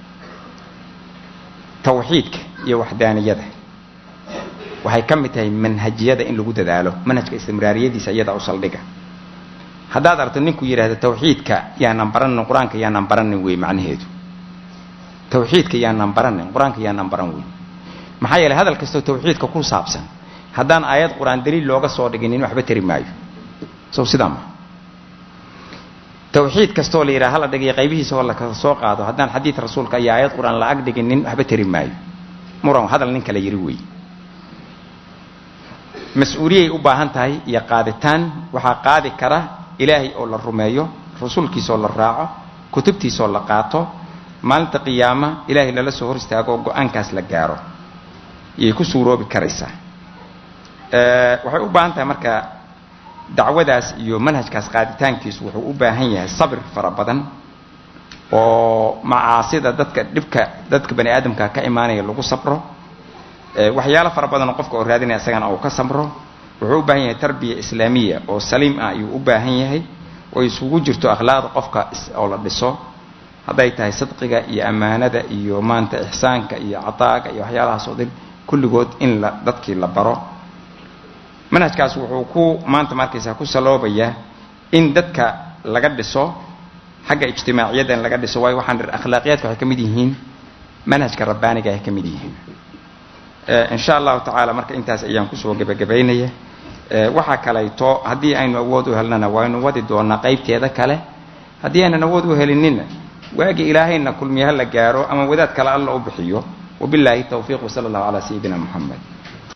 A: tawxiidka iyo waxdaaniyada waxay ka mid tahay manhajiyada in lagu dadaalo manhajka istimraariyadiisa iyadaa u saldhiga haddaad aragto ninku yidhahda tawxiidka yaanan baranin qur-aanka yaanan baranin wey macnaheedu tawxiidka yaanan baranin qur-aanka yaanan baran wey maxaa yeeley hadal kastoo tawxiidka ku saabsan haddaan aayad qur-aan daliil looga soo dhiginin waxba tari maayo sow sidaa ma tawxiid kastoo la yidhaha hala dhigayo qaybihiisa oo lakala soo qaado haddaan xadiid rasuulka iyo aayad qur-aan la ag dhiginin waxba tari maayo muran hadal nin kala yiri wey mas-uuliyay u baahan tahay iyo qaaditaan waxaa qaadi kara ilaahay oo la rumeeyo rasuulkiisaoo la raaco kutubtiisaoo la qaato maalinta qiyaama ilaahay lala soo hor istaago oo go-aankaas la gaaro yay ku suuroobi karaysaa waxay u baahan tahay marka dacwadaas iyo manhajkaas qaaditaankiisu wuxuu u baahan yahay sabir fara badan oo macaasida dadka dhibka dadka bani aadamka ka imaanaya lagu sabro waxyaalo fara badan oo qofka oo raadinaya isagana uu ka samro wuxuu u baahan yahay tarbiya islaamiya oo saliim ah ayuu u baahan yahay oo isugu jirto akhlaaqda qofka oo la dhiso hadday tahay sadqiga iyo ammaanada iyo maanta ixsaanka iyo cataaga iyo waxyaalahaas oo dhan kulligood in la dadkii la baro manhajkaas wuxuu ku maanta markaysaa ku saloobayaa in dadka laga dhiso xagga ijtimaaciyadan laga dhiso waayo waxaan dhir akhlaaqiyaadka waxay ka mid yihiin manhajka rabbaaniga ay ka mid yihiin insha allahu tacaala marka intaas ayaan kusoo gebagabaynaya waxaa kalayto haddii aynu awood u helnana waynu wadi doonaa qaybteeda kale haddii aynan awood u helinina waagi ilaahayna kulmiye ha la gaaro ama wadaad kale alla u bixiyo wabilaahi tawfiiq wsala allahu calaa sayidina moxamed